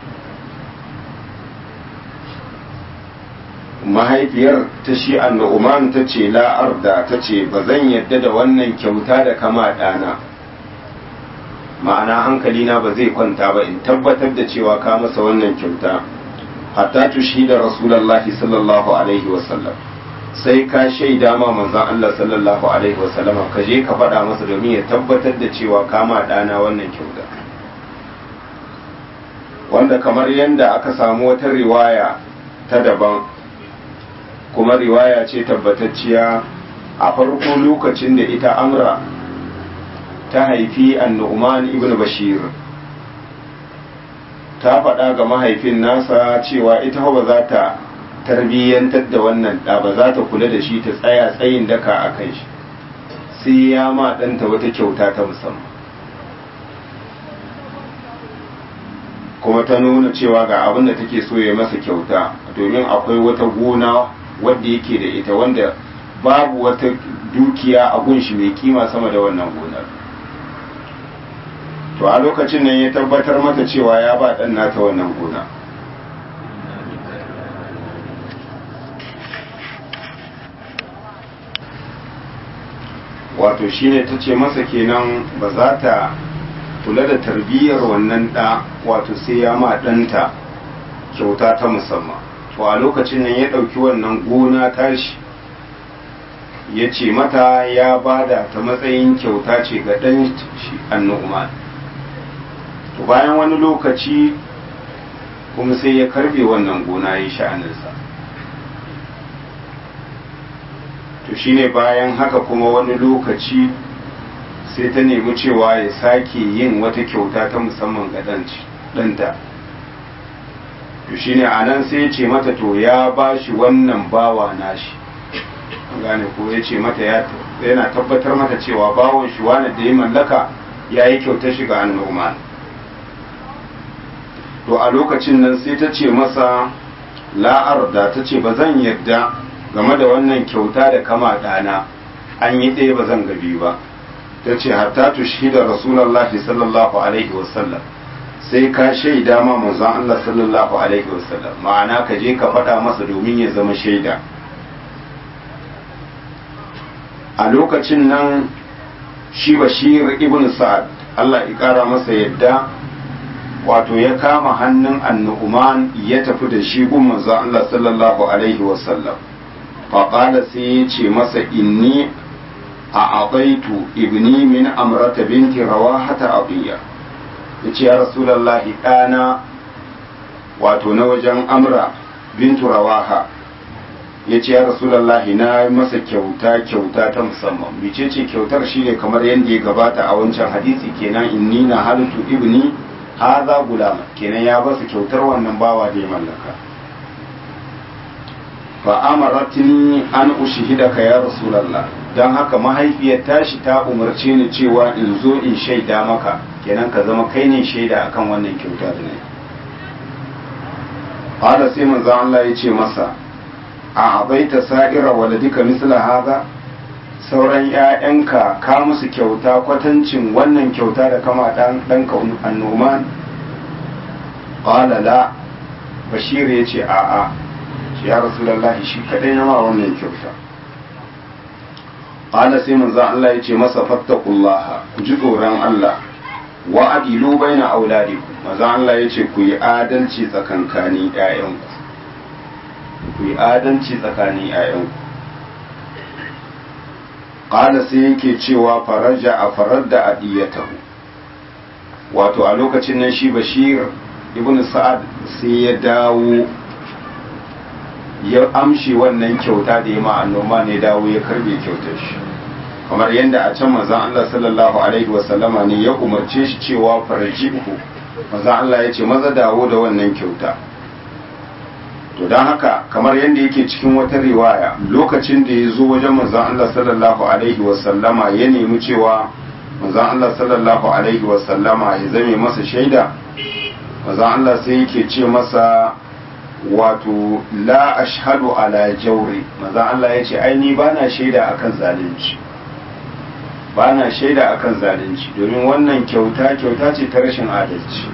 S1: mahaifiyar ta shi annu'uman ta ce la'arda ta ce ba zan yadda da wannan kyauta da kama ɗana ma'ana hankalina ba zai kwanta ba in tabbatar da cewa ka masa wannan kyauta hatta tushhida rasulullahi sallallahu alaihi wasallam sai ka shaida ma manzon Allah sallallahu alaihi wasallam ka je ka faɗa masa domin ya tabbatar da cewa kama ɗana wannan kyauta wanda kamar yadda aka samu wata riwaya ta daban kuma riwaya ce tabbatacciya a farko lokacin da ita amra ta haifi annu'man ibn bashir ta faɗa ga mahaifin nasa cewa ita ba za ta tarbiyyantar da wannan ɗa ba za ta kula da shi ta tsaya tsayin daka a kan shi sai ya ma ɗanta wata kyauta ta musamman kuma ta nuna cewa ga abin da take so ya masa kyauta domin akwai wata gona wadda yake da ita wanda babu wata dukiya a gunshi mai kima sama da wannan gonar to a lokacin nan ya tabbatar mata cewa ya ba ɗan nata wannan gona wato shine ta ce masa kenan ba za ta kula da tarbiyyar wannan ɗa wato sai ya ma ɗanta kyauta ta musamman to a lokacin nan ya ɗauki wannan gona tashi ya ce mata ya bada ta matsayin kyauta ce ga ɗan shi annu'man to bayan wani lokaci kuma sai ya karbe wannan gona ya sha'aninsa to shine bayan haka kuma wani lokaci sai ta nemi cewa ya sake yin wata kyauta ta musamman ga ɗanta to shine a nan sai ya ce mata to ya ba shi wannan bawa nashi gane ko ya ce mata yana tabbatar mata cewa bawon shi wani da ya mallaka ya yi kyauta shiga annoman to a lokacin nan sai ta ce masa la'ar da ta ce ba zan yadda game da wannan kyauta da kama ɗana an yi ɗaya ba zan gabi ba ta ce hatta tushhida rasulullahi sallallahu alaihi wasallam sai ka shaida ma manzon Allah sallallahu alaihi wasallam ma'ana ka je ka faɗa masa domin ya zama shaida a lokacin nan shi bashir ibn sa'ad Allah ya ƙara masa yadda wato ya kama hannun annu'uman ya tafi da shi gun manzo Allah sallallahu alaihi wasallam faƙala sai ya ce masa inni a aɓaitu ibni min amrata binti rawahata abiya ya ce ya rasulallahi ɗana wato na wajen amra bintu rawaha ya ce ya rasulallahi na masa kyauta kyauta ta musamman bice ce kyautar shine kamar yadda ya gabata a wancan hadisi kenan inni na halittu ibni haza gulama kenan ya basu kyautar wannan bawa da ya mallaka fa amaratni an ushhidaka ya rasulullah dan haka mahaifiyar tashi ta umarce ni cewa in zo in shaida maka kenan ka zama kai ne shaida akan wannan kyauta da nayi qala sai manzo Allah ya ce masa a abaita sa'ira waladika misla haza sauran ‘ya'yanka ka musu kyauta kwatancin wannan kyauta da kama ɗanka annoman ƙwala la bashir ya ce a'a shi ya rasulallahi shi kaɗai na ma wannan kyauta ƙwala sai manzan Allah ya ce masa fattakullaha ku ji tsoron Allah wa adilu baina auladikum manzan Allah ya ce ku yi adalci tsakankanin ‘ya'yanku ku yi adalci tsakanin ‘ya'yanku ƙala sai yake cewa faraja a farar da adiyatahu wato a lokacin nan shi bashir ibn sa'ad sai ya dawo ya amshi wannan kyauta da ya ma'annoma ne dawo ya karbe kyautar shi kamar yadda a can mazan Allah sallallahu alaihi wasallama ne ya umarce shi cewa faraji uku mazan Allah ya ce maza dawo da wannan kyauta to don haka kamar yadda yake cikin wata riwaya lokacin da ya zo wajen manzon Allah sallallahu alaihi wasallama ya nemi cewa manzon Allah sallallahu alaihi wasallama ya zame masa shaida manzon Allah sai yake ce masa wato la ashhadu ala jawri manzon Allah ya ce ai ni bana shaida akan zalunci bana shaida akan zalunci domin wannan kyauta kyauta ce ta rashin adalci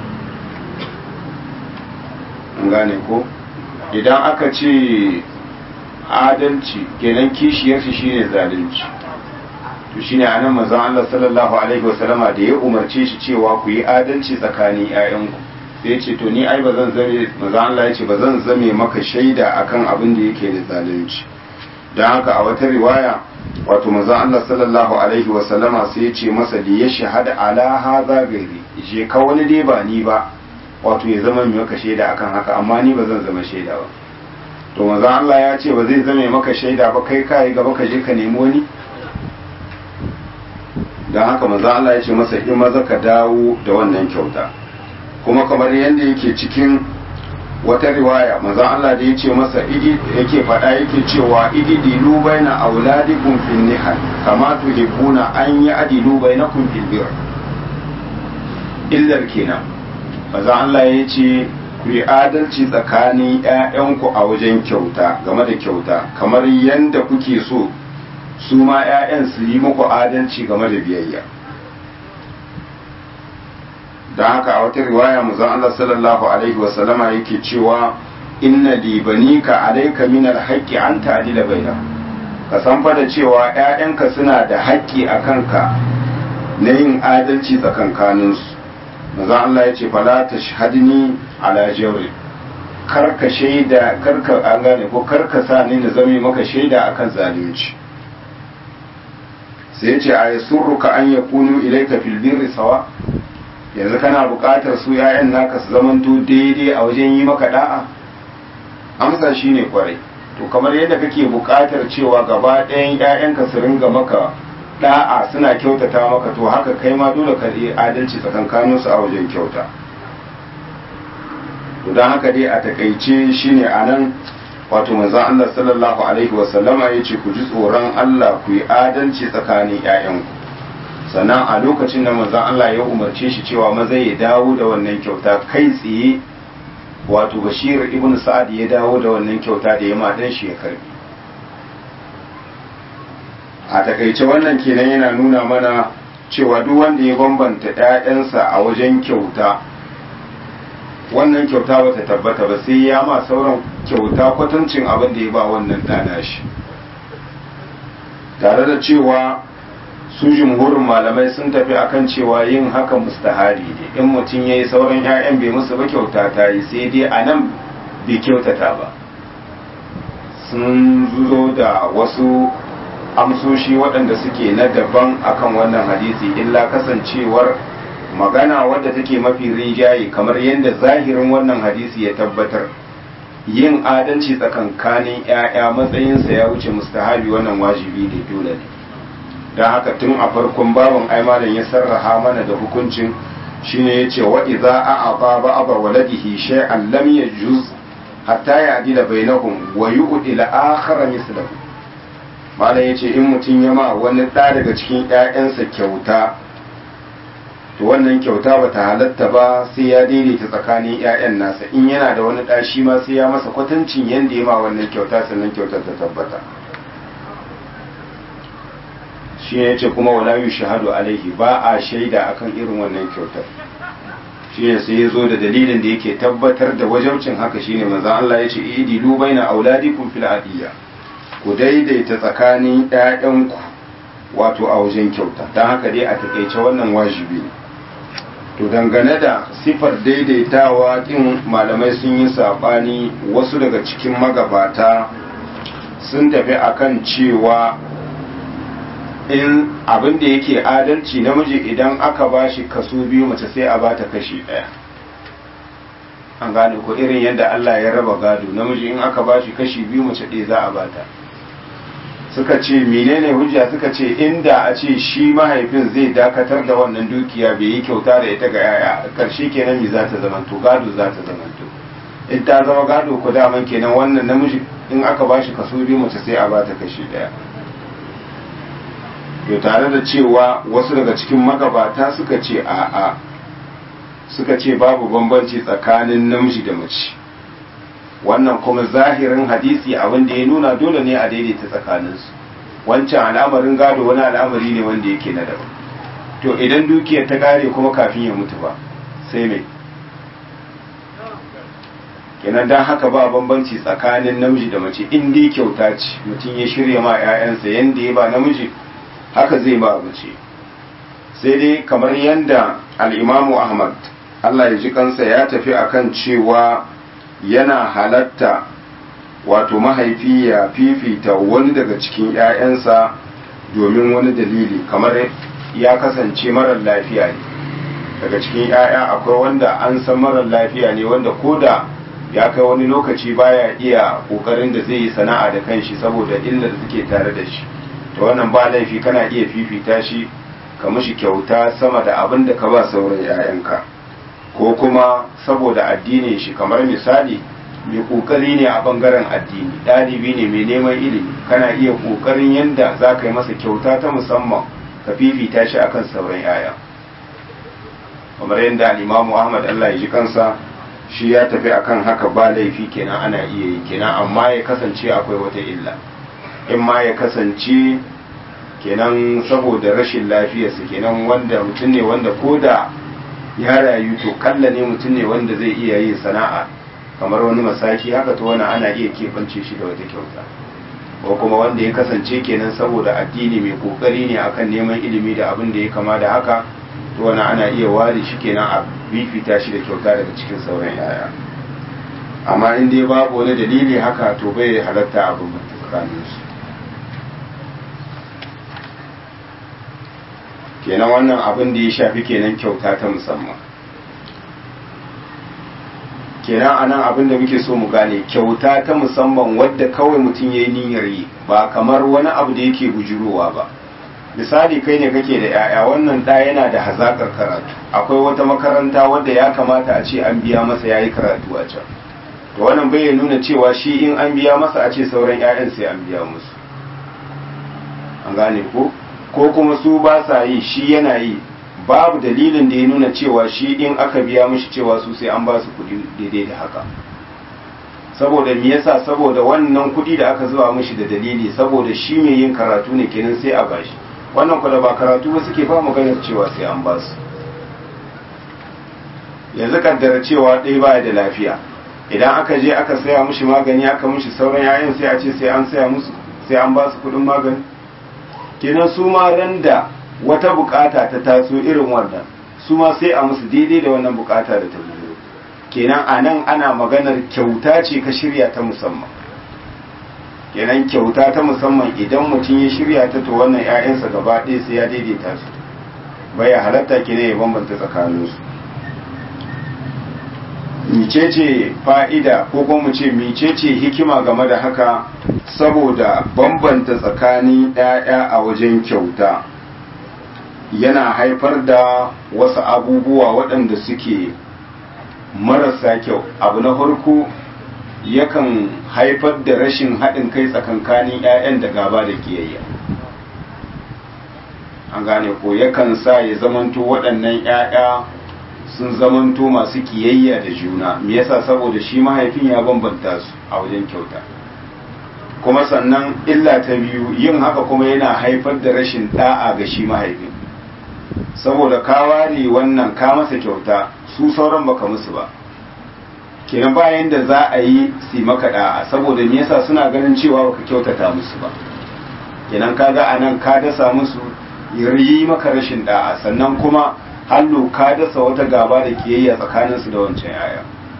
S1: an gane ko idan aka ce adalci kenan kishiyar shi shine zalunci to shine anan manzon Allah sallallahu alaihi wasallama da ya umarce shi cewa ku yi adalci tsakanin ƴaƴanku sai ya ce to ni ai bazan zame manzon Allah ya ce bazan zame maka shaida akan abin da yake da zalunci dan haka a wata riwaya wato manzon Allah sallallahu alaihi wasallama sai ya ce masa da ya shahada ala hadha gairi je ka wani dai ba ni ba wato ya zama mai maka shaida akan haka amma ni ba zan zama shaida ba to manzo Allah ya ce ba zai zama maka shaida ba kai kai gaba ka je ka nemi wani dan haka manzo Allah ya ce masa in maza ka dawo da wannan kyauta kuma kamar yadda yake cikin wata riwaya manzo Allah da ya ce masa idi yake faɗa yake cewa idi dilu baina auladikum fil nihal kama tuhibuna an yi adilu bainakum fil bir illar kenan maza Allah ya ce ku yi adalci tsakanin ‘ya'yanku a wajen kyauta game da kyauta kamar yadda kuke so su ma ‘ya'yan su yi muku adalci game da biyayya don haka a wata riwaya muzan Allah sallallahu alaihi wasallama yake cewa inna libanika alaika min alhaqqi an ta'dila baina ka san fa da cewa ‘ya'yanka suna da haƙƙi a kanka na yin adalci tsakankaninsu manzon Allah ya ce fala ta shahadni ala jawri karka shaida karka an gane ko karka sa ni na zame maka shaida akan zalunci sai ya ce a yasurruka an yakunu ilayka fil birri sawa yanzu kana buƙatar su yayan naka su zamanto daidai a wajen yi maka da'a amsa shine kwarai to kamar yadda kake buƙatar cewa gaba ɗayan ƴaƴanka su ringa maka da'a suna kyautata maka to haka kai ma dole ka yi adalci tsakankanin su a wajen kyauta to don haka dai a takaice shine anan wato manzon Allah sallallahu alaihi wasallama ya ce ku ji tsoron Allah ku yi adalci tsakanin ƴaƴanku sannan a lokacin da manzon Allah ya umarce shi cewa maza ya dawo da wannan kyauta kai tsaye wato Bashir ibn Sa'ad ya dawo da wannan kyauta da ya ma dan shi ya karbi a takaice wannan kenan yana nuna mana cewa duk wanda ya bambanta ‘ya'yansa a wajen kyauta wannan kyauta bata tabbata ba sai ya ma sauran kyauta kwatancin abin da ya ba wannan ɗana shi tare da cewa su jumhurin malamai sun tafi akan cewa yin haka mustahari ne in mutum ya yi sauran 'ya'yan bai musu ba kyauta ta yi sai dai a nan bai kyautata ba sun zo da wasu amsoshi waɗanda suke na daban akan wannan hadisi illa kasancewar magana wadda take mafi rinjaye kamar yadda zahirin wannan hadisi ya tabbatar yin adalci tsakankanin 'ya'ya matsayinsa ya wuce mustahabi wannan wajibi da dole ne don haka tun a farkon babin aimanin ya sarraha mana da hukuncin shine ya ce wa idza a'ata ba'da waladihi shay'an lam yajuz hatta ya'dila bainahum wa yu'ti al-akhar mislahu malam yace in mutum ya ma wani ɗa daga cikin ƴaƴansa kyauta to wannan kyauta ba ta halatta ba sai ya daidaita tsakanin 'ya'yan nasa in yana da wani ɗa shi ma sai ya masa kwatancin yadda ya ma wannan kyauta sannan kyautar ta tabbata shi ne ce kuma wala yu shahadu alaihi ba a shaida akan irin wannan kyautar shi ne sai ya zo da dalilin da yake tabbatar da wajabcin haka shine manzon Allah ya ce idilu baina auladikum fil adiyya ku daidaita tsakanin 'ya'yanku wato a wajen kyauta don haka dai a takaice wannan wajibi ne to dangane da sifar daidaitawa kin malamai sun yi saɓani wasu daga cikin magabata sun tafi akan cewa in abin da yake adalci namiji idan aka ba shi kaso biyu mace sai a bata kashi ɗaya an gane ko irin yadda Allah ya raba gado namiji in aka ba shi kashi biyu mace ɗaya za a bata suka ce menene hujja suka ce inda a ce shi mahaifin zai dakatar da wannan dukiya bai yi kyauta da ita ga yaya karshe kenan mi za ta zamanto gado za ta zamanto in ta zama gado ku daman kenan wannan namiji in aka ba shi kaso biyu mace sai a bata kashi daya to tare da cewa wasu daga cikin magabata suka ce a'a suka ce babu bambanci tsakanin namiji da mace wannan kuma zahirin hadisi abin da ya nuna dole ne a daidaita tsakaninsu wancan al'amarin gado wani al'amari ne wanda yake na daban to idan dukiyar ta kare kuma kafin ya mutu ba sai mai kenan don haka ba bambanci tsakanin namiji da mace in dai kyauta ce mutum ya shirya ma 'ya'yansa yadda ya ba namiji haka zai ba mace sai dai kamar yadda al'imamu ahmad allah ya ji kansa ya tafi akan cewa yana halatta wato mahaifi ya fifita wani daga cikin 'ya'yansa domin wani dalili kamar ya kasance marar lafiya ne daga cikin 'ya'ya akwai wanda an san marar lafiya ne wanda ko da ya kai wani lokaci baya iya kokarin da zai yi sana'a da kanshi saboda illar da suke tare da shi to wannan ba laifi kana iya fifita shi ka mishi kyauta sama da abin da ka ba sauran 'ya'yanka ko kuma saboda addinin shi kamar misali mai kokari ne a bangaren addini ɗalibi ne mai neman ilimi kana iya kokarin yadda za ka yi masa kyauta ta musamman ka fifita shi akan sauran yaya kamar yadda alimamu ahmad allah ya ji kansa shi ya tafi akan haka ba laifi kenan ana iya yi kenan amma ya kasance akwai wata illa in ma ya kasance kenan saboda rashin lafiyarsa kenan wanda mutum ne wanda ko da ya rayu to kalla ne mutum ne wanda zai iya yin sana'a kamar wani masaki haka to wani ana iya keɓance shi da wata kyauta ko kuma wanda ya kasance kenan saboda addini mai kokari ne akan neman ilimi da abin da ya kama da haka to wani ana iya ware shi kenan a bifita shi da kyauta daga cikin sauran yaya amma in dai babu wani dalili haka to bai halatta abin tsakaninsu kenan wannan abin da ya shafi kenan kyauta ta musamman kenan anan abin da muke so mu gane kyauta ta musamman wadda kawai mutum ya yi niyyar yi ba kamar wani abu da yake bujurowa ba misali kai ne kake da 'ya'ya wannan ɗa yana da hazakar karatu akwai wata makaranta wadda ya kamata a ce an biya masa ya yi karatu a can to wannan bai nuna cewa shi in an biya masa a ce sauran 'ya'yan sai an biya musu an gane ko ko kuma su ba sa yi shi yana yi babu dalilin da ya nuna cewa shi in aka biya mishi cewa su sai an ba su kuɗi daidai da haka saboda me yasa saboda wannan kuɗi da aka zuba mishi da dalili saboda shi mai yin karatu ne kenan sai a bashi wannan kwada ba karatu ba suke ba maganar cewa sai an ba su yanzu kaddara cewa ɗaya baya da lafiya idan aka je aka saya mushi magani aka mushi sauran yayin sai a ce sai an saya musu sai an ba su kuɗin magani kenan su ma ran da wata bukata ta taso irin wannan su ma sai a musu daidai da wannan bukata da ta zo kenan a nan ana maganar kyauta ce ka shirya ta musamman kenan kyauta ta musamman idan mutum ya shirya ta to wannan 'ya'yansa gaba ɗaya sai ya daidaita su baya halatta kenan ya bambanta tsakaninsu micece fa'ida ko kuma mu ce micece hikima game da haka saboda bambanta tsakanin ‘ya'ya a wajen kyauta yana haifar da wasu abubuwa waɗanda suke marasa kyau abu na farko yakan haifar da rashin haɗin kai tsakankanin ‘ya'yan da gaba da kiyayya an gane ko yakan sa ya zamanto waɗannan ‘ya'ya sun zamanto masu kiyayya da juna me yasa saboda shi mahaifin ya bambanta su a wajen kyauta kuma sannan illa ta biyu yin haka kuma yana haifar da rashin da'a ga shi mahaifin saboda ka ware wannan ka masa kyauta su sauran baka musu ba kenan bayan da za a yi su maka da'a saboda me yasa suna ganin cewa baka kyautata musu ba kenan kaga anan ka dasa musu yi maka rashin da'a sannan kuma hallo ka dasa wata gaba da kiyayya tsakaninsu da wancan yaya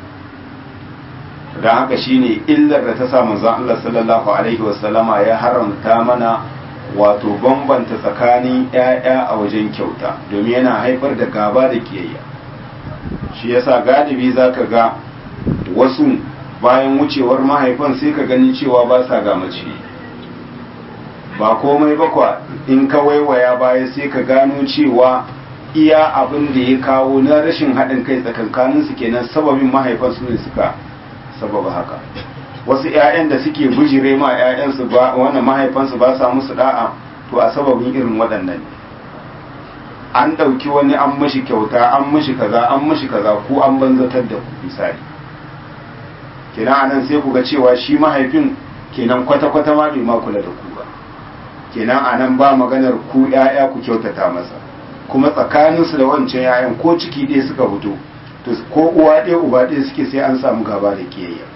S1: don haka shine illar da ta sa manzon Allah sallallahu alaihi wasallama ya haramta mana wato bambanta tsakanin yaya a wajen kyauta domin yana haifar da gaba da kiyayya shi yasa galibi zaka ga wasu bayan wucewar mahaifan sai ka gani cewa ba sa ga mace ba komai bakwa in ka waiwaya baya sai ka gano cewa iya abin da ya kawo na rashin haɗin kai tsakankaninsu kenan sababin mahaifansu ne suka sababa haka wasu 'ya'yan da suke bujire ma 'ya'yansu ba wannan mahaifansu ba sa musu da'a to a sababin irin waɗannan an ɗauki wani an mashi kyauta an mashi kaza an mashi kaza ko an banzatar da ku misali kenan anan sai ku ga cewa shi mahaifin kenan kwata-kwata ma bai ma kula da ku ba kenan anan ba maganar ku 'ya'ya ku kyautata masa kuma tsakaninsu da wancan yayan ko ciki ɗaya suka fito to ko uwa ɗaya uba ɗaya suke sai an samu gaba da kiyayya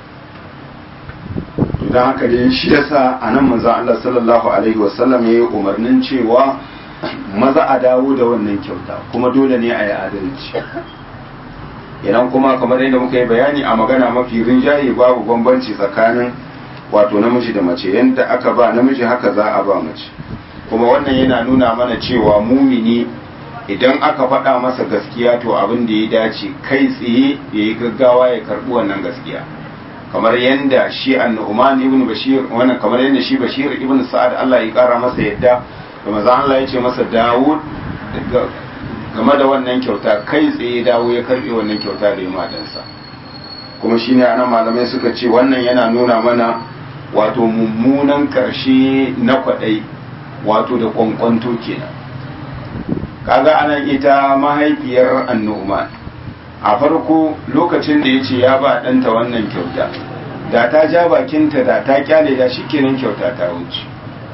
S1: to don haka dai shi yasa a nan maza Allah sallallahu alaihi wasallam ya yi umarnin cewa maza a dawo da wannan kyauta kuma dole ne a yi adalci idan kuma kamar yadda muka yi bayani a magana mafi rinjaye babu bambanci tsakanin wato namiji da mace yadda aka ba namiji haka za a ba mace kuma wannan yana nuna mana cewa mumini idan aka faɗa masa gaskiya to abin da ya dace kai tsaye ya yi gaggawa ya karɓi wannan gaskiya kamar yadda shi annu'man ibn bashir wannan kamar yadda shi bashir ibn sa'ad Allah ya kara masa yadda da manzon Allah ya ce masa Dawud game da wannan kyauta kai tsaye dawo ya karɓi wannan kyauta da ya madansa kuma shine anan malamai suka ce wannan yana nuna mana wato mummunan karshe na kwaɗai wato da kwankwanto kenan kaga anan ita mahaifiyar annu'man a farko lokacin da ya ce ya ba ɗanta wannan kyauta da ta ja bakinta da ta kyale da shi kenan kyauta ta wuce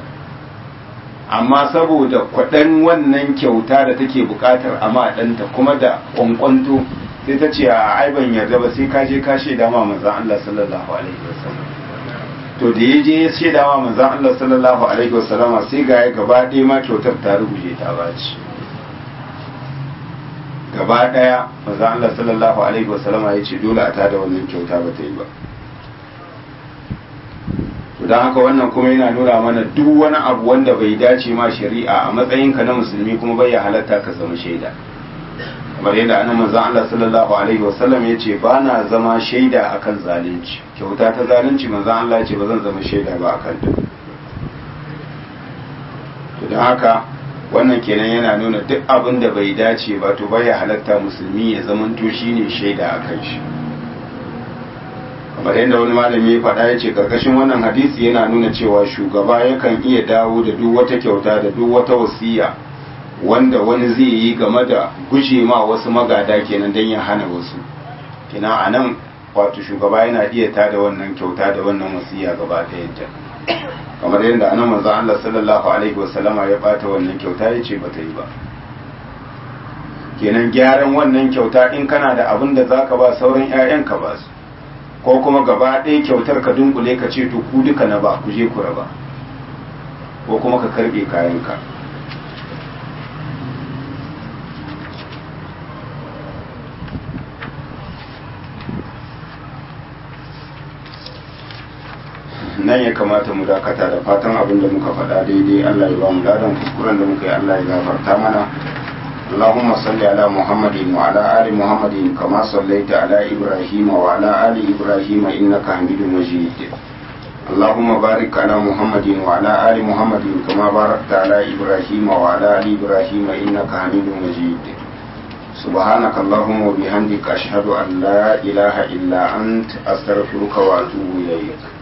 S1: amma saboda kwaɗan wannan kyauta da take buƙatar amma ɗanta kuma da kwankwanto sai ta ce a aiban yarda ba sai ka je ka shaida ma manzon Allah sallallahu alaihi wasallam to da ya je ya shaida ma manzon Allah sallallahu alaihi wasallama sai ga ya gaba ɗaya ma kyautar ta rubuje ta baci gaba daya manzo Allah sallallahu alaihi wasallama ya ce dole a tada wannan kyauta ba ta yi ba to dan haka wannan kuma yana nuna mana duk wani abu wanda bai dace ma shari'a a matsayinka na musulmi kuma bai halatta ka zama shaida kamar yadda annabi manzo Allah sallallahu alaihi wasallam ya ce ba na zama shaida akan zalunci kyauta ta zalunci manzo Allah ya ce ba zan zama shaida ba akan ta to dan haka wannan kenan yana nuna duk abin da bai dace ba to bai halatta musulmi ya zamanto shine shaida a kan shi kamar yadda wani malami ya faɗa ya ce karkashin wannan hadisi yana nuna cewa shugaba yakan iya dawo da duk wata kyauta da duk wata wasiya wanda wani zai yi game da guje ma wasu magada kenan don ya hana wasu kenan a nan wato shugaba yana iya tada wannan kyauta da wannan wasiya gaba ɗayanta kamar yadda anan manzon Allah sallallahu alaihi wasallama ya bata wannan kyauta ya ce bata yi ba kenan gyaran wannan kyauta in kana da abin da zaka ba sauran 'ya'yanka ba su ko kuma gaba ɗaya kyautar ka dunkule ka ce to ku duka na ba ku je ku raba ko kuma ka karbe kayanka nan ya kamata mu dakata da fatan abin da muka faɗa daidai Allah ya ba mu ladan kuskuren da muka yi Allah ya gafarta mana اللهم صل على محمد وعلى آل محمد كما صليت على إبراهيم وعلى آل إبراهيم إنك حميد مجيد اللهم بارك على محمد وعلى آل محمد كما باركت على إبراهيم وعلى آل إبراهيم إنك حميد مجيد سبحانك اللهم وبحمدك أشهد أن لا إله إلا أنت أستغفرك وأتوب إليك